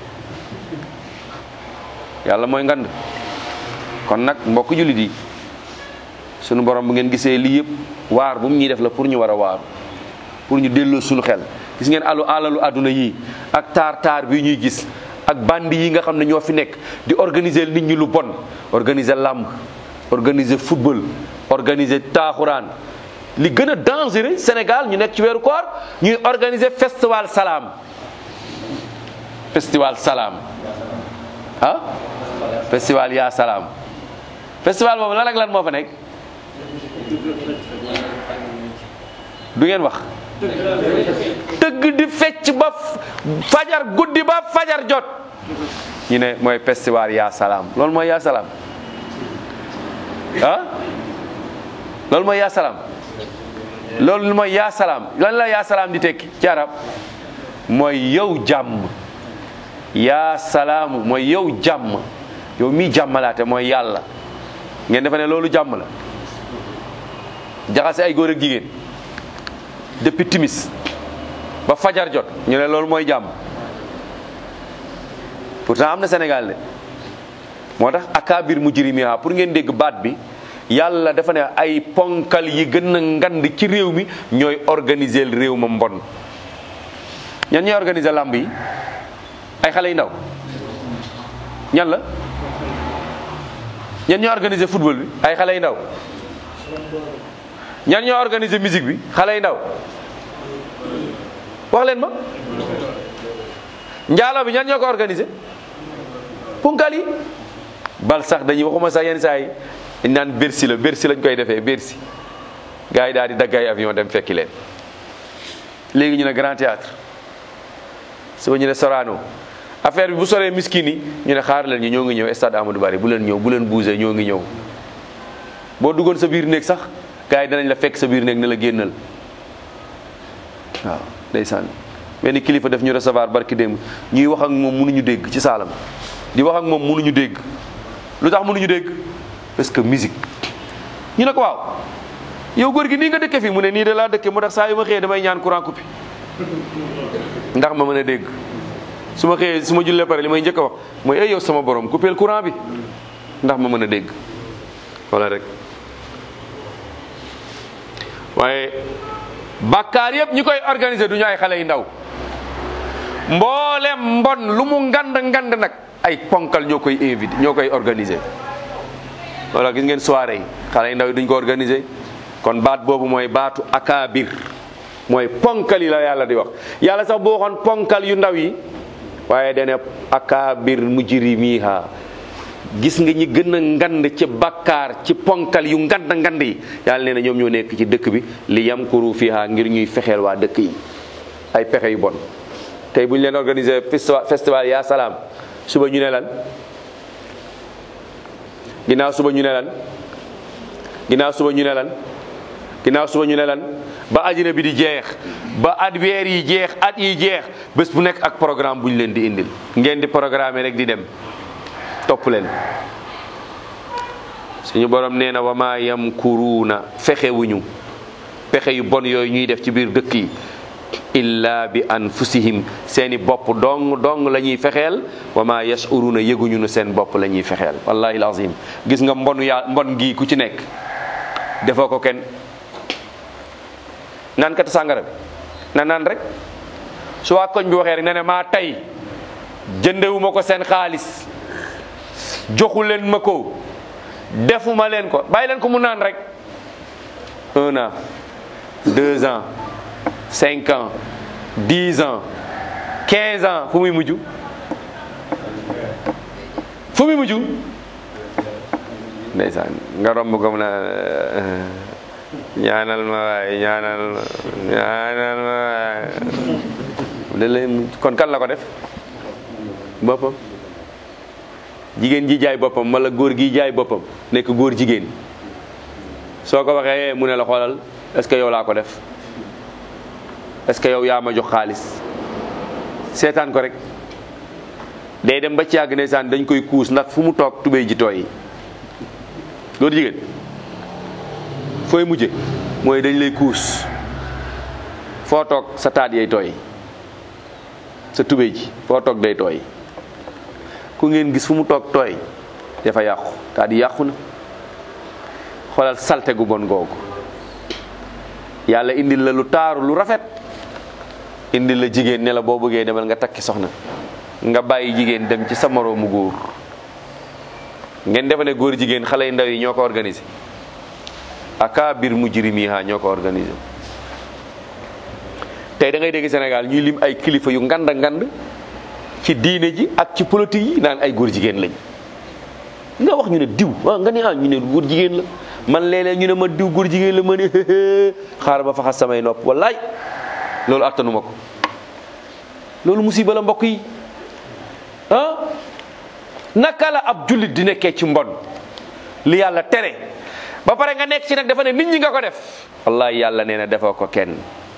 yàlla mooy ngand kon nag mbokk jullit yi sunu borom bu ngeen gisee lii yëpp waar bu mu ñuy def la pour ñu war a waaru pour ñu delloo suñu xel gis ngeen alu alalu àdduna yii ak taar taar bi ñuy gis ak bandi yi nga xam ne ñoo fi nekk di organiser nit ñi lu bon organiser làmb organiser football organiser taaxuraan li gën a dangereux Sénégal ñu nekk ci weeru koor ñuy organiser festival salaam festival salaam ah festival yaa salaam festival boobu lan ak lan moo fa nekk du ngeen wax tëgg di fecc ba fajar guddi ba fajar jot ñu ne mooy festival yaa salaam loolu mooy yaa salaam ah loolu mooy yaa salaam loolu mooy yaa salaam lan la yaa salaam di tekki ci arab mooy yow jàmm yaa salaamu mooy yow jàmm yow mii jàmmalaate mooy yàlla ngeen defe ne loolu jàmm la jaxase ay góor ak jigéen depuis timis ba fajar jot ñu ne loolu mooy jàmm pourtant am na Sénégal de moo tax akabir mujrimiha pour ngeen dégg baat bi yàlla dafa ne ay ponkal yi gën a ngand ci réew mi ñooy organiser réew ma mbon ñan ñooy organiser làmb yi ay xale yu ndaw ñan la ñan ñoo organiser football bi ay xale yu ndaw ñan ñoo organiser musique bi xale yu ndaw wax leen ma njaalo bi ñan ñoo ko organiser punkal yi bal sax dañuy waxuma sax yenn saa yi dañ naan Bercy la Bercy lañ koy defee Bercy gars yi daal di dagg ay avion dem fekki leen léegi ñu ne Grand Théâtre suba ñu ne Sorano affaire bi bu soree miskin yi ñu ne xaar leen ñu ñoo ngi ñëw stade Amadou Barry bu leen ñëw bu leen bougé ñoo ngi ñëw boo duggoon sa biir néeg sax gars yi danañ la fekk sa biir néeg ne la génnal waaw ndeysaan benn kilifa def ñu recevoir barki démb ñuy wax ak moom mënuñu dégg ci saalam di wax ak moom mënuñu dégg lu tax mënuñu dégg parce que musique ñu ne ko waaw yow góor gi nii nga dëkke fii mu ne nii de laa dëkke moo tax saa yu ma xëyee damay ñaan courant coupé ndax ma mën a dégg su ma xëyee su ma jullee pare li may njëkk a wax mooy ay yow sama borom coupé courant bi ndax ma mën a dégg wala rek waaye bàkkaar yëpp ñi koy organiser du ñu ay xale yu ndaw mboolem mbon lu mu ngand ngand nag ay ponkal ñoo koy invité ñoo koy organiser wala gis ngeen soirée yi xale yu ndaw yi duñ ko organiser kon baat boobu mooy baatu akaabir mooy ponkal yi la yàlla di wax yàlla sax boo waxoon ponkal yu ndaw yi waaye dane akaabir mujrimiha gis nga ñi gën a ngand ci bakkaar ci ponkal yu ngand ngand yi yàlla nee na ñoom ñoo nekk ci dëkk bi li yamkuru fiha ngir ñuy fexeel waa dëkk yi ay pexe yu bon tey bu ñu leen organiser festival festival yaa salaam suba ñu ne lan ginnaaw suba ñu ne lan ginnaaw suba ñu ne lan ginnaaw suba ñu ne lan ba àddina bi di jeex ba at weer yi jeex at yi jeex bés bu nekk ak programme bu ñu leen di indil ngeen di programme rek di dem topp leen suñu borom nee na wa maa yamkuruuna fexewuñu pexe yu bon yooyu ñuy def ci biir dëkk yi illa bi anfusihim seeni bopp dong dong la ñuy fexeel wa maa yashuruna yëguñu nu seen bopp la ñuy fexeel wallahi alazim gis nga mbonu yaa mbon gii ku ci nekk defoo ko kenn naan kat sàngara bi na naan rek su waa koñ bi waxee rek ne ne maa tey jëndewuma ko seen xaalis joxu leen ma ko defuma leen ko bàyyi leen ko mu naan rek un an deux ans cinq ans dix ans quinze ans fu muy mujj fu mu mujj ndeysaan nga romb ko mu na ñaanal ma waay ñaanal ma ñaanal ma waay léeg-léeg kon kan la ko def boppam jigéen ji jaay boppam wala góor gi jaay boppam nekk góor jigéen soo ko waxee mu ne la xoolal est-ce que yow laa ko def est-ce que yow yaa ma jox xaalis seetaan ko rek day dem ba ci yàgg ndeysaan dañ koy kuus ndax fu mu toog tubéy ji tooy góor jigéen fooy mujje mooy dañ lay kuus foo toog sa taat yay tooy sa tubéy ji foo toog day tooy ku ngeen gis fu mu toog tooy dafa yàqu taat yi yàqu na xoolal salte gu bon googu yàlla indil la lu taaru lu rafet indil la jigéen ne la boo bëggee demal nga takki soxna nga bàyyi jigéen dem ci sa moroomu góor ngeen defe ne góor jigéen xale yu ndaw yi ñoo ko organisé akabir mujrimiha ñoo ko organisé tey da ngay dégg Sénégal ñuy lim ay kilifa yu ngand ngand ci diine ji ak ci politique yi naan ay góor jigéen lañ nga wax ñu ne diw waaw nga ne ah ñu ne góor jigéen la man léeg-léeg ñu ne ma diw góor jigéen la ma ne xaaral ba faxas samay nopp wallaay loolu attanuma ko loolu musiba la mbokk yi ah naka la ab jullit di nekkee ci mbon li yàlla tere ba pare nga nekk ci nag dafa ne nit ñi nga ko def wallahi yàlla nee na defoo ko kenn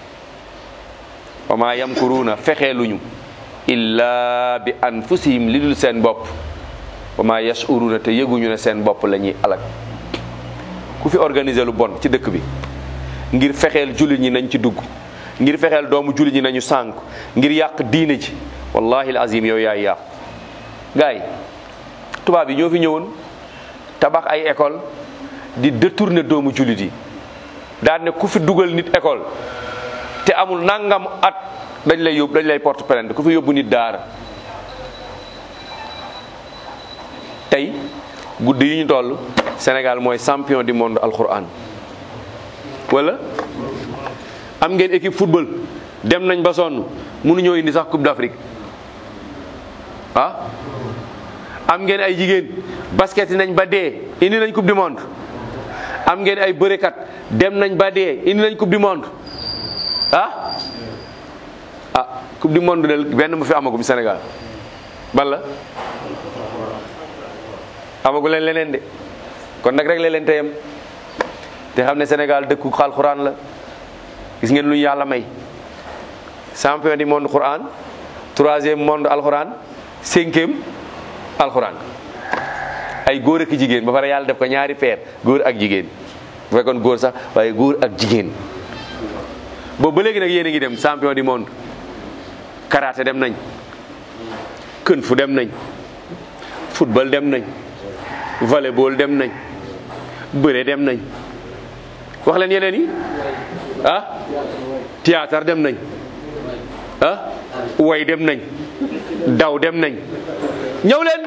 wa ma yamkuruuna fexeeluñu illa bi anfusihim li dul seen bopp wa ma yashuruuna te yëguñu ne seen bopp la ñuy alak ku fi organiser lu bon ci dëkk bi ngir fexeel jullit ñi nañ ci dugg ngir fexeel doomu jullit ñi nañu sànk ngir yàq diine ji wallahi azim yow yaay yàqu gaay yi tubaab yi ñoo fi ñëwoon tabax ay école di détourner doomu jullit yi daan ne ku fi dugal nit école te amul nangam at dañ lay yóbbu dañ lay porte plainte ku fi yóbbu nit daara tey guddi yi ñu toll Sénégal mooy champion du monde alquran wala am ngeen équipe football dem nañ ba sonn mënuñoo indi sax coupe d'Afrique ah am ngeen ay jigéen basket nañ ba dee indi nañ coupe du monde am ngeen ay bërekat dem nañ ba dee indi nañ coupe du monde ah ah coupe du monde del benn mu fi amagum Sénégal ban la amagu leen leneen de kon nag rek leen teyam te xam ne Sénégal dëkku alxuraan la gis ngeen lu ñu yàlla may champion du monde Quran troisième monde alxuraan cinquième alxuraan ay góor ak jigéen ba pare yàlla def ko ñaari peer góor ak jigéen bu fekkoon góor sax waaye góor ak jigéen boobu ba léegi nag yéen a ngi dem champion du monde karaté dem nañ kën fu dem nañ football dem nañ volleyball dem nañ bëre dem nañ wax leen yeneen yi ah théâtre dem nañ ah way dem nañ daw dem nañ ñëw leen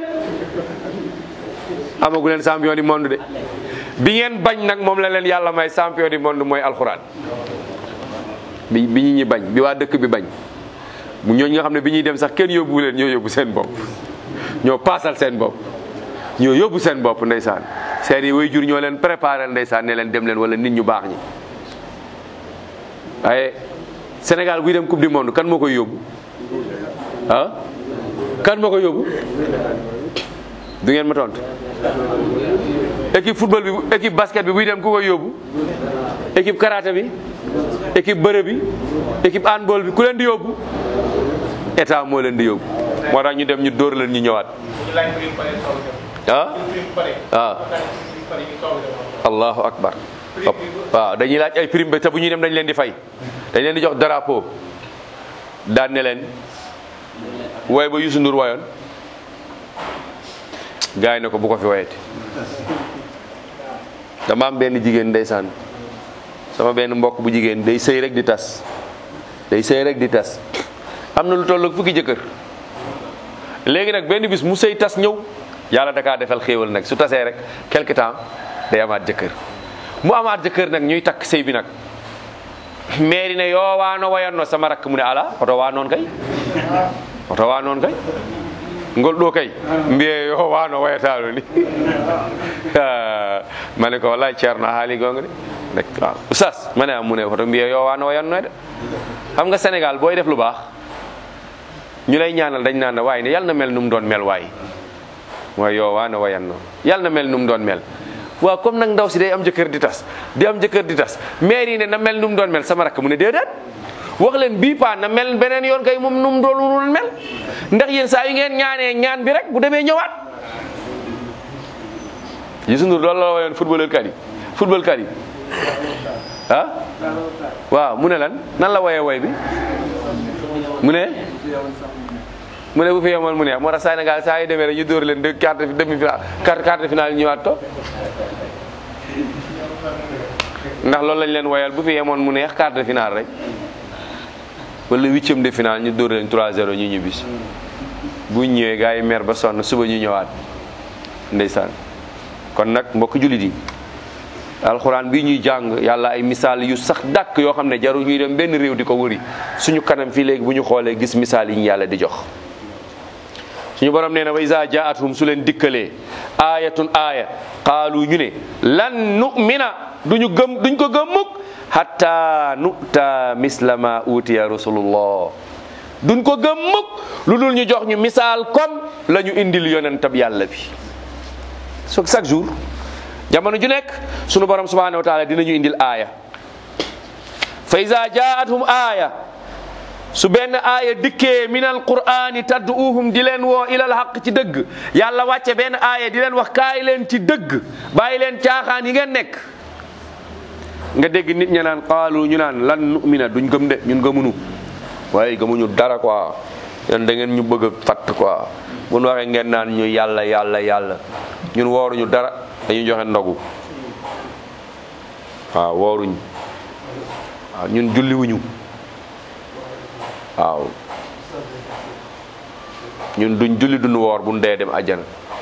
amagu leen champion du monde de bi ngeen bañ nag moom la leen yàlla may champion du monde mooy alxuraan bi bi ñu ñi bañ bi waa dëkk bi bañ bu ñooñu nga xam ne bi ñuy dem sax kenn yóbbu leen ñoo yóbbu seen bopp ñoo paasal seen bopp ñoo yóbbu seen bopp ndeysaan seen i way jur ñoo leen préparé ndeysaan ne leen dem leen wala nit ñu baax ñi waaye Sénégal buy dem coupe du monde kan moo koy yóbbu ah kan moo koy yóbbu du ngeen ma tontu équipe football bi équipe basket bi buy dem ku koy yóbbu équipe karaté bi équipe bëre bi équipe handball bi ku leen di yóbbu état moo leen di yóbbu moo tax ñu dem ñu dóor leen ñu ñëwaat ah ah allahu akbar waaw dañuy laaj ay prime ba te bu ñuy dem dañ leen di fay dañ leen di jox drapeau daan ne leen woy ba Youssou Ndour woyoon gars yi ne ko bu ko fi woyete dama am benn jigéen ndeysaan sama benn mbokk bu jigéen day sëy rek di tas day sëy rek di tas am na lu toll ak fukki jëkkër léegi nag benn bis mu sëy tas ñëw yàlla da kaa defal xéewal nag su tasee rek quelque temps day amaat jëkkër mu amaat jëkkër nag ñuy takk sëy bi nag mairie ne yoo waano wayanno sama rakk mu ne ala oto waa noon kay oto waa noon kay ngol ɗo kay mbiye yo wano wayatano ni ma ne ko wallahi ceerno a haali gonga de nek waaw oustaz ma ne mu ne koto mbiye yo wano wayanno de xam nga Sénégal booy def lu baax ñu lay ñaanal dañ naan waaye ne yal na mel nu mu doon mel waay mooy yow waa na wayanno yal na mel nu mu doon mel waaw comme nag ndaw si day am jëkkër di tas di am jëkkër di tas maire yi ne na mel nu mu doon mel sama rakk mu ne déedéet wax leen bii paa na mel beneen yoon kay moom nu mu doon mel ndax yéen saa yu ngeen ñaanee ñaan bi rek bu demee ñëwaat. Youssou Ndour loolu la wayoon footballeur kat yi football kat yi ah waaw mu ne lan nan la woyee woy bi mu ne. mu ne bu fi yemoon mu neex moo tax Sénégal saa yu demee rek ñu dóor leen de quart demi finale quart quart de finale ñëwaat to ndax loolu lañ leen woyal bu fi yemoon mu neex quart de finale rek wala huitième de finale ñu dóor leen 3-0 ñu ñibbisi bu ñëwee gars yi mer ba sonn suba ñu ñëwaat ndeysaan kon nag mbokk jullit yi alxuraan bi ñuy jàng yàlla ay misaal yu sax dàkk yoo xam ne jarul ñuy dem benn réew di ko wëri suñu kanam fii léegi bu ñu xoolee gis misaal yi ñu yàlla di jox suñu borom nee na wa isa jaathum su leen dikkalee aayatun aaya qaalu ñu ne lan nu'mina duñu gëm duñ ko gëm mukk hatta nu'ta misla ma utiya rasulullah duñ ko gëm mukk lu dul ñu jox ñu misaal comme la ñu indil yonentab yàlla bi so chaque jour jamono ju nekk sunu borom subhanahu wa taala dinañu indil aaya fa iza jaathum aaya su benn aaya dikkee min alqur'ani tad'uuhum di leen woo ilal haqq ci dëgg yàlla wàcce benn aaya di leen wax kaay leen ci dëgg bàyyi leen caaxaan yi ngeen nekk nga dégg nit ña naan qaalu ñu naan lan nu'mina duñ gëm de ñun gëmunu waaye gëmuñu dara quoi yéen da ngeen ñu bëgg a fatt quoi bu nu waxee ngeen naan ñu yàlla yàlla yàlla ñun wooruñu dara dañuy joxe ndogu waaw wooruñ waaw ñun julliwuñu waaw ñun duñ julli duñ woor buñ dee dem àjjana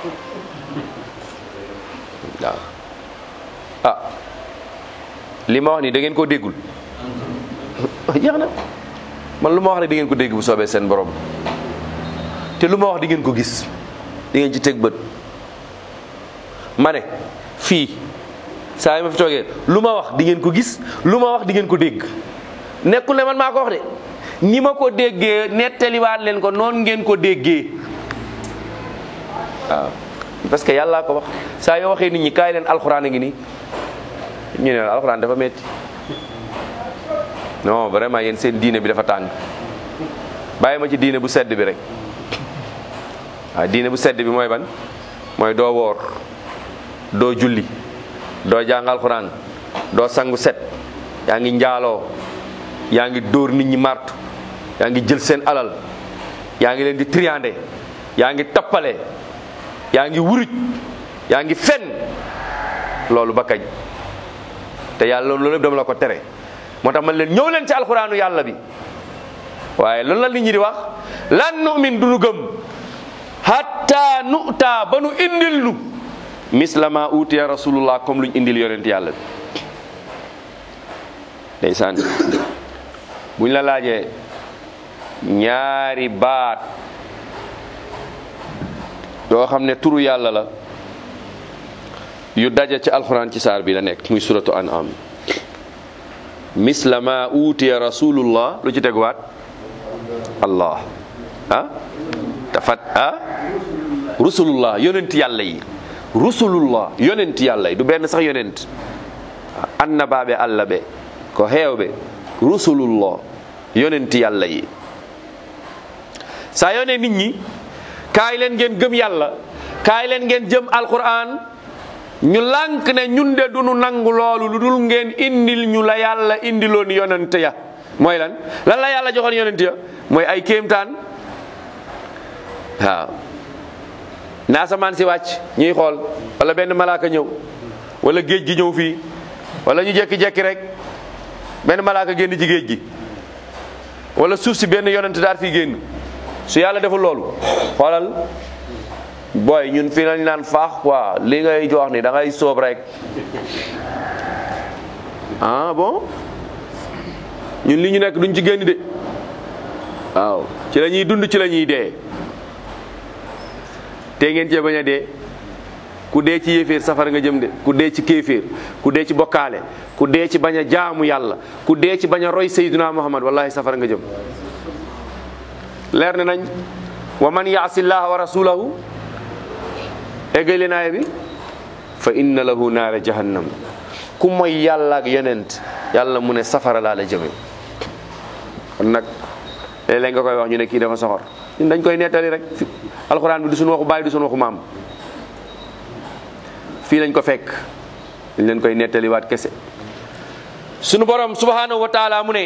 waaw ah li ma wax nii da ngeen koo déggul jeex na man lu ma wax rek di ngeen ko dégg bu soobee seen borom te lu ma wax di ngeen ko gis di ngeen ci teg bët ma ne fii saa yi ma fi toogee lu ma wax di ngeen ko gis lu ma wax di ngeen ko dégg nekkul ne man maa ko wax de ni ma ko déggee nettaliwaat leen ko noonu ngeen ko déggee waaw parce que yàllaa ko wax saa yoo waxee nit ñi kaay leen alxuraan a ngi nii ñu ne la alxuraan dafa metti non vraiment yéen seen diine bi dafa tàng bàyyi ma ci diine bu sedd bi rek waaw diine bu sedd bi mooy ban mooy doo woor doo julli doo jàng alxuraan doo sangu set yaa ngi njaaloo yaa ngi dóor nit ñi martu yaa ngi jël seen alal yaa ngi leen di triandé yaa ngi tappale yaa ngi wuruj yaa ngi fen loolu ba kañ te yàlla loolu lépp dama la ko tere moo tax man leen ñëw leen ci alxuraanu yàlla bi waaye loolu la nit ñi di wax lan nu'min du nu gëm hatta nu'ta ba nu indil nu mislama utiya rasulullah comme luñ indil yonent yàlla bi ndeysaan buñ la laajee ñaari baat yoo xam ne turu yàlla la yu daja ci alxuraan ci saar bi la nekk muy suratu an'am misla ma utiya rasulullah lu ci teguwaat allah ah tafat ah rusulullah yonent yàlla yi rusulullah yonent yàlla yi du benn sax yonent annabaaɓe allah ɓe ko heewɓe rusulullah yonent yàlla yi saa yone nit ñi kaay leen ngeen gëm yàlla kaay leen ngeen jëm alquran ñu lànk ne ñun de duñu nangu loolu lu dul ngeen indil ñu la yàlla indiloon yonent ya mooy lan lan la yàlla joxoon yonent ya mooy ay kéemtaan waaw na asamaan si wàcc ñuy xool wala benn malaaka ñëw wala géej gi ñëw fii wala ñu jekki-jekki rek benn malaaka génn ci géej gi wala suuf si benn yonent daal fii génn su yàlla deful loolu xoolal booy ñun fi nañ naan faax quoi li ngay jox ni da ngay soob rek ah bon ñun li ñu nekk duñ ci génn de waaw ci la ñuy dund ci la ñuy dee te ngeen cee bañ a dee ku dee ci yéeféer safara nga jëm de ku dee ci kéeféer ku dee ci bokkaale ku dee ci bañ a jaamu yàlla ku dee ci bañ a roy sayyiduna muhammad wallahi safara nga jëm leer ne nañ wa man yaasi llaha wa rasulahu eggale naaya bi fa inna lahu naara jahannam ku mooy yàlla ak yonent yàlla mu ne safara laa la jëme kon nag léeg-léeg nga koy wax ñu ne kii dafa soxor ñun dañ koy nettali rek alxuraan bi du suñu waxu baay du suñu waxu maam fii lañ ko fekk dañ leen koy nettaliwaat kese sunu borom subhanahu wa taala mu ne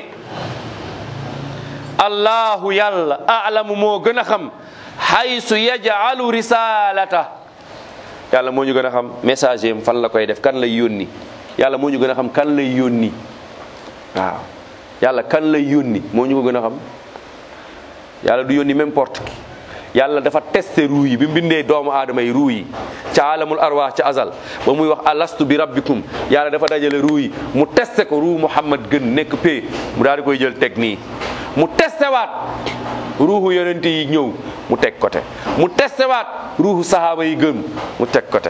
allahu yàlla alamu moo gën a xam haysu yajalu risalata yàlla moo ñu gën a xam message am fan la koy def kan lay yónni yàlla moo ñu gën a xam kan lay yónni waaw yàlla kan lay yónni moo ñu ko gën a xam yàlla du yónni n'importe qui yàlla dafa testé ruu yi bi mu bindee doomu aadama yi ruu yi ca alamul arwaax ca azal ba muy wax alastu bi rabbikum yàlla dafa dajale ruu yi mu testé ko ruu muhammad gën nekk pee mu daal di koy jël teg nii mu testé waat ruuxu yonente yi ñëw mu teg côté mu testé waat ruuxu sahaaba yi gën mu teg côté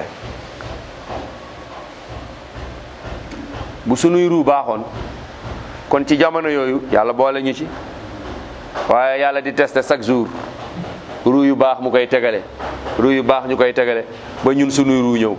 bu sunuy ruu baaxoon kon ci jamono yooyu yàlla boole ñu ci waaye yàlla di testé chaque jour ruu yu baax mu koy tegale ruu yu baax ñu koy tegale ba ñun sunuy ruu ñëw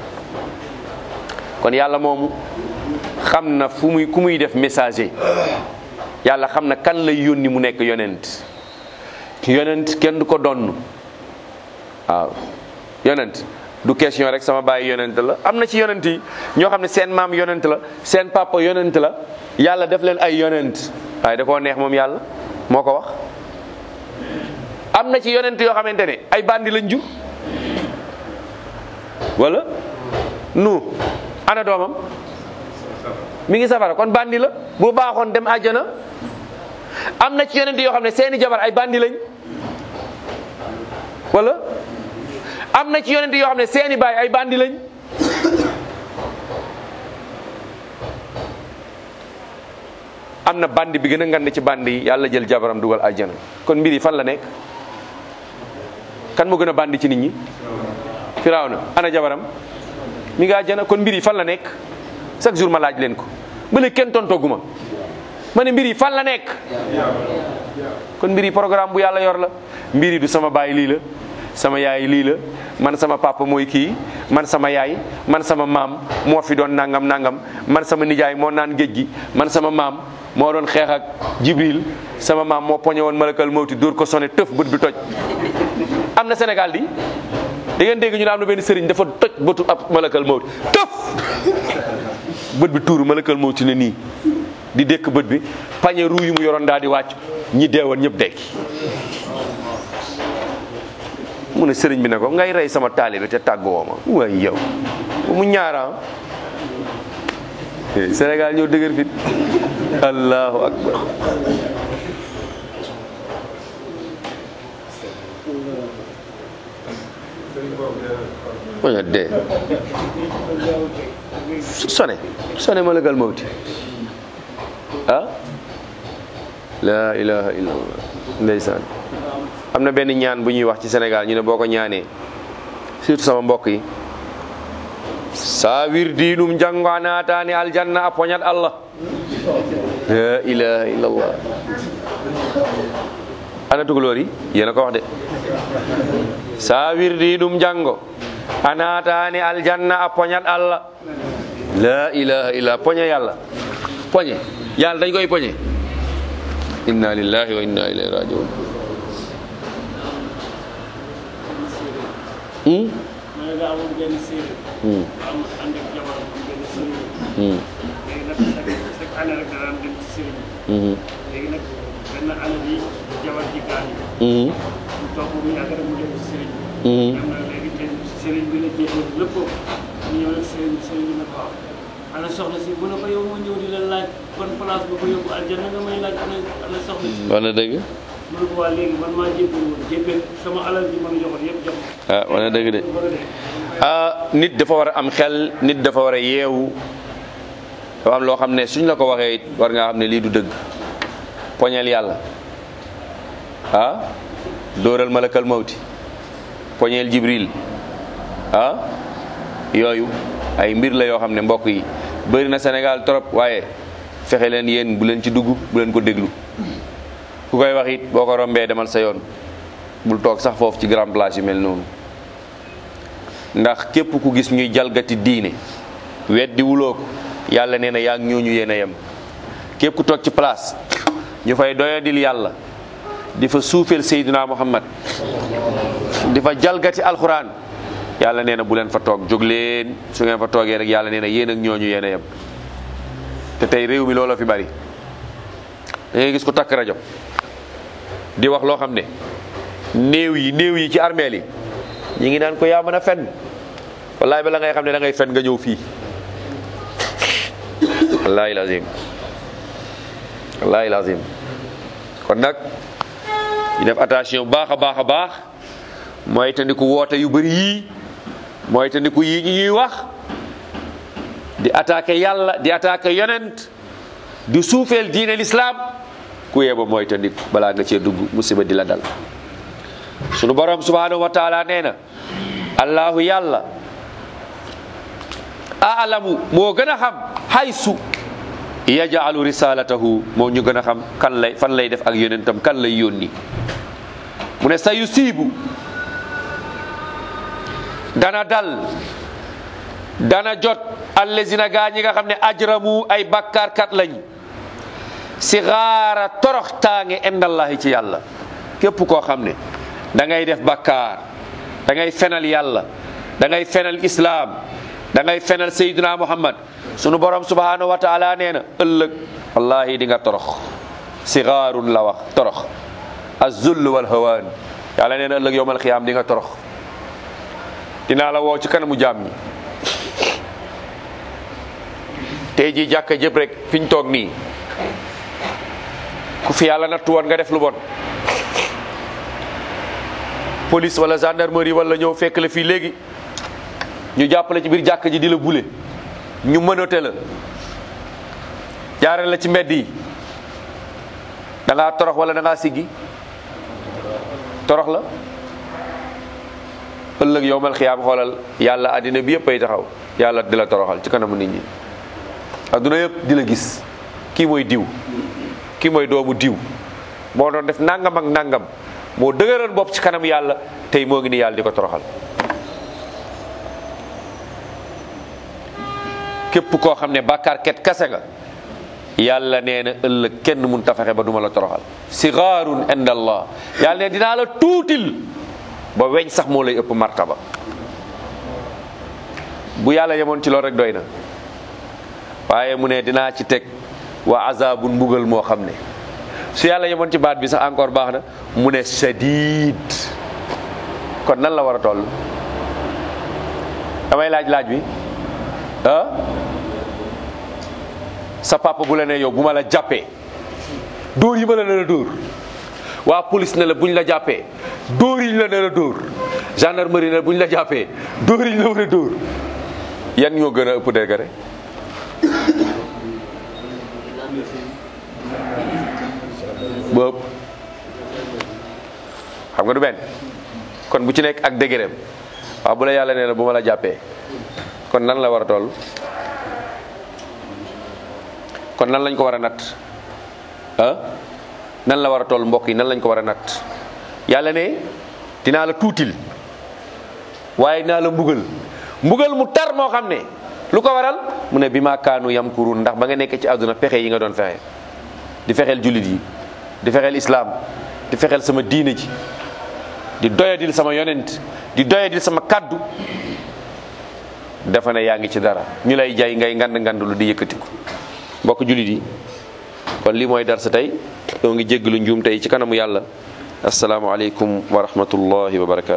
kon yàlla moomu xam na fu muy ku muy def messager yàlla xam na kan lay yónni mu nekk yonent yonent kenn du ko donn waaw yonent du question rek sama baay yonent la am na ci yonent yi ñoo xam ne seen maam yonent la seen papa yonent la yàlla def leen ay yonent waaye da koo neex moom yàlla moo ko wax am na ci yonent yoo xamante ne ay bandi lañ jur wala nu ana doomam mi ngi safara kon bandi la bu baaxoon dem àjjana am na ci yonent yoo xam ne seeni jabar ay bandi lañ wala am na ci yonent yoo xam ne seeni baay ay bandi lañ am na bandi bi gën a ngand ci bandi yi yàlla jël jabaram dugal àjjana kon mbir yi fan la nekk kan moo gën a bandi ci nit ñi firawna ana jabaram mi ngi àjjana kon mbir yi fan la nekk chaque jour ma laaj leen ko ba léegi kenn tontooguma ma ne mbir yi fan la nekk kon mbir yi programme bu yàlla yor la mbir yi du sama baay lii la sama yaay lii la man sama papa mooy kii man sama yaay man sama maam moo fi doon nangam nangam man sama nijaay moo naan géej gi man sama maam moo doon xeex ak jibril sama maam moo poñe woon malakal mawti dóor ko sone tëf bët bi toj am na Sénégal di da ngeen dégg ñu ne am na benn sëriñ dafa toj bëtu ab malakal mawti tëf bët bi tuuru malakal mawti ne nii di dékk bët bi pañe ruu yu mu yoroon daal di wàcc ñi deewoon ñëpp dekki mu ne sëriñ bi ne ko ngay rey sama taalibe te tàggoo ma waaye yow mu ñaara Sénégal ñëw dëgër fit allahu akbar waña dee sone sone malakal mawti ah la ilaha illallah ndeysaan am na benn ñaan bu ñuy wax ci Sénégal ñu ne boo ko ñaanee surtout sama mbokk yi sa wirdinum janganatani aljanna a poñat allah la ilaha illallah ana tugalóor yi yéena ko wax de sa wirdinum jango a natani aljanna a poñat allah la ilaha illa poñe yàlla poñe yàlla dañ koy poñe inna lillahi wa inna ilayhi rajiun hmm ma ne daa amoon benn séeréer. hmm am ànd ak jabaram am benn sëriñ. hmm léegi nag chaque chaque année rek daan dem ci sëriñ bi. hmm léegi nag benn année bi jabar ji gaañu. hmm mu toog mu yàgg rek mu dem ci sëriñ bi. hmm dem na léegi te sëriñ bi la jéem lépp mu ñëw rek sëriñ sëriñ bi ne ko waaw. ana soxna si bu ne ko yow ma ñëw di la laaj ban place ba ko yóbbu aljanna nga may laaj ana ana soxna si. wana dëgg mu ne ko waa léegi man maa jébbal woon jébbal sama alal bi ma la joxoon yëpp jox ko. ah wana dëgg de mu bëgg a dee. ah nit dafa war a am xel nit dafa war a yeewu dafa am loo xam ne suñ la ko waxee it war ngaa xam ne lii du dëgg poñeel yàlla ah dóoral malakal mawti poñeel jibril ah yooyu ay mbir la yoo xam ne mbokk yi bëri na Sénégal trop waaye fexe leen yéen bu leen ci dugg bu leen ko déglu ku koy wax it boo ko rombee demal sa yoon bul toog sax foofu ci grand place yu mel noonu ndax képp ku gis ñuy jalgati diine weddi wuloo ko yàlla nee na yaa ngi ñooñu yéen a yem képp ku toog ci place ñu fay doyadil yàlla di fa suufeel Seydina Muhammad di fa jalgati alxuraan yàlla nee na bu leen fa toog jóg leen su ngeen fa toogee rek yàlla nee na yéen ak ñooñu yéen a yem te tey réew mi looloo fi bari da ngay gis ko takk rajo di wax loo xam ne néew yi néew yi ci armeel yi ñi ngi naan ko yaa mën a fen wallaay bala ngay xam ne da ngay fen nga ñëw fii wallahi lazim wallahi lazim kon nag ñu def attention baax a baax a baax mooy tandiku woote yu bëri yii mooy tandiku yii ñi ñuy wax di attaqué yàlla di attaqué yonent di suufeel diine l'islam ku yeba mooy tandiku balaa nga cee dugg musiba di la dal sunu borom subhanahu wa taala nee na allahu yàlla aalamu moo gën a xam haysu yajaalu risalatahu moo ñu gën a xam kan lay fan lay def ak yonentam kan lay yónni mu ne sa yusiibu dana dal dana jot allazina gaa ñi nga xam ne ajramu ay bakkaarkat lañ si xaara torox taange indallahi ci yàlla képp koo xam ne da ngay def bakkaar da ngay fenal yàlla da ngay fenal islaam da ngay fenal sayyidina muhammad sunu borom subhanahu wa taala nee na ëllëg wallahi di nga torox sigaarun la wax torox azull wal hawaan yàlla nee na ëllëg yowmal xiyaam di nga torox dinaa la woo ci kanamu jaam ñi tey jii jàkka jëpp rek fi ñu toog nii ku fi yàlla nattu woon nga def lu bon police wala gendarmerie wala ñëw fekk la fii léegi ñu jàppale ci biir jàkka ji di la bule ñu mënote la jaarale la ci mbedd yi da ngaa torox wala da ngaa siggi torox la ëllëg yowmal xiyaam xoolal yàlla àddina bi yëpp ay taxaw yàlla di la toroxal ci kanamu nit ñi adduna yëpp di la gis kii mooy diw kii mooy doomu diw moo doon def nangam ak nangam moo dëgëral bopp ci kanam yàlla tey moo ngi ni yàlla di ko toroxal képp koo xam ne bàkkaar ket kase nga yàlla nee na ëllëg kenn mun ta fexe ba duma la toroxal sigaarun inda allah yàlla ne dinaa la tuutil ba weñ sax moo lay ëpp martaba bu yàlla yemoon ci loolu rek doy na waaye mu ne dinaa ci teg wa azabun mbugal moo xam ne su yàlla yemoon ci baat bi sax encore baax na mu ne shadid kon nan la war a toll damay laaj laaj bi ah sa papa bu la ne yow bu ma la jàppee dóor yi ma la ne la dóor waa police ne la buñ la jàppee dóor yi ñu la ne la dóor gendarmerie ne la buñ la jàppee dóor yi ñu la war a dóor yan ñoo gën a ëpp degré boobu xam nga du benn kon bu ci nekk ak degré waaw bu la yàlla nee na bu ma la jàppee kon nan la war a toll kon nan lañ ko war a natt ah nan la war a toll mbokk yi nan lañ ko war a natt yàlla ne dinaa la tuutil waaye dinaa la mbugal mbugal mu tar moo xam ne lu ko waral mu ne bi ma kaanu yamkurun ndax ba nga nekk ci àdduna pexe yi nga doon fexe di fexeel jullit yi di fexeel islaam di fexeel sama diine ji di doyadil sama yonent di doyadil sama kaddu dafa ne yaa ngi ci dara ñu lay jay ngay ngand ngand lu di yëkkatiku mbokk jullit yi kon lii mooy dar sa tey doo ngi jéggalu njuum tey ci kanamu yàlla asalaamaaleykum wa rahmatullahi wa barakatu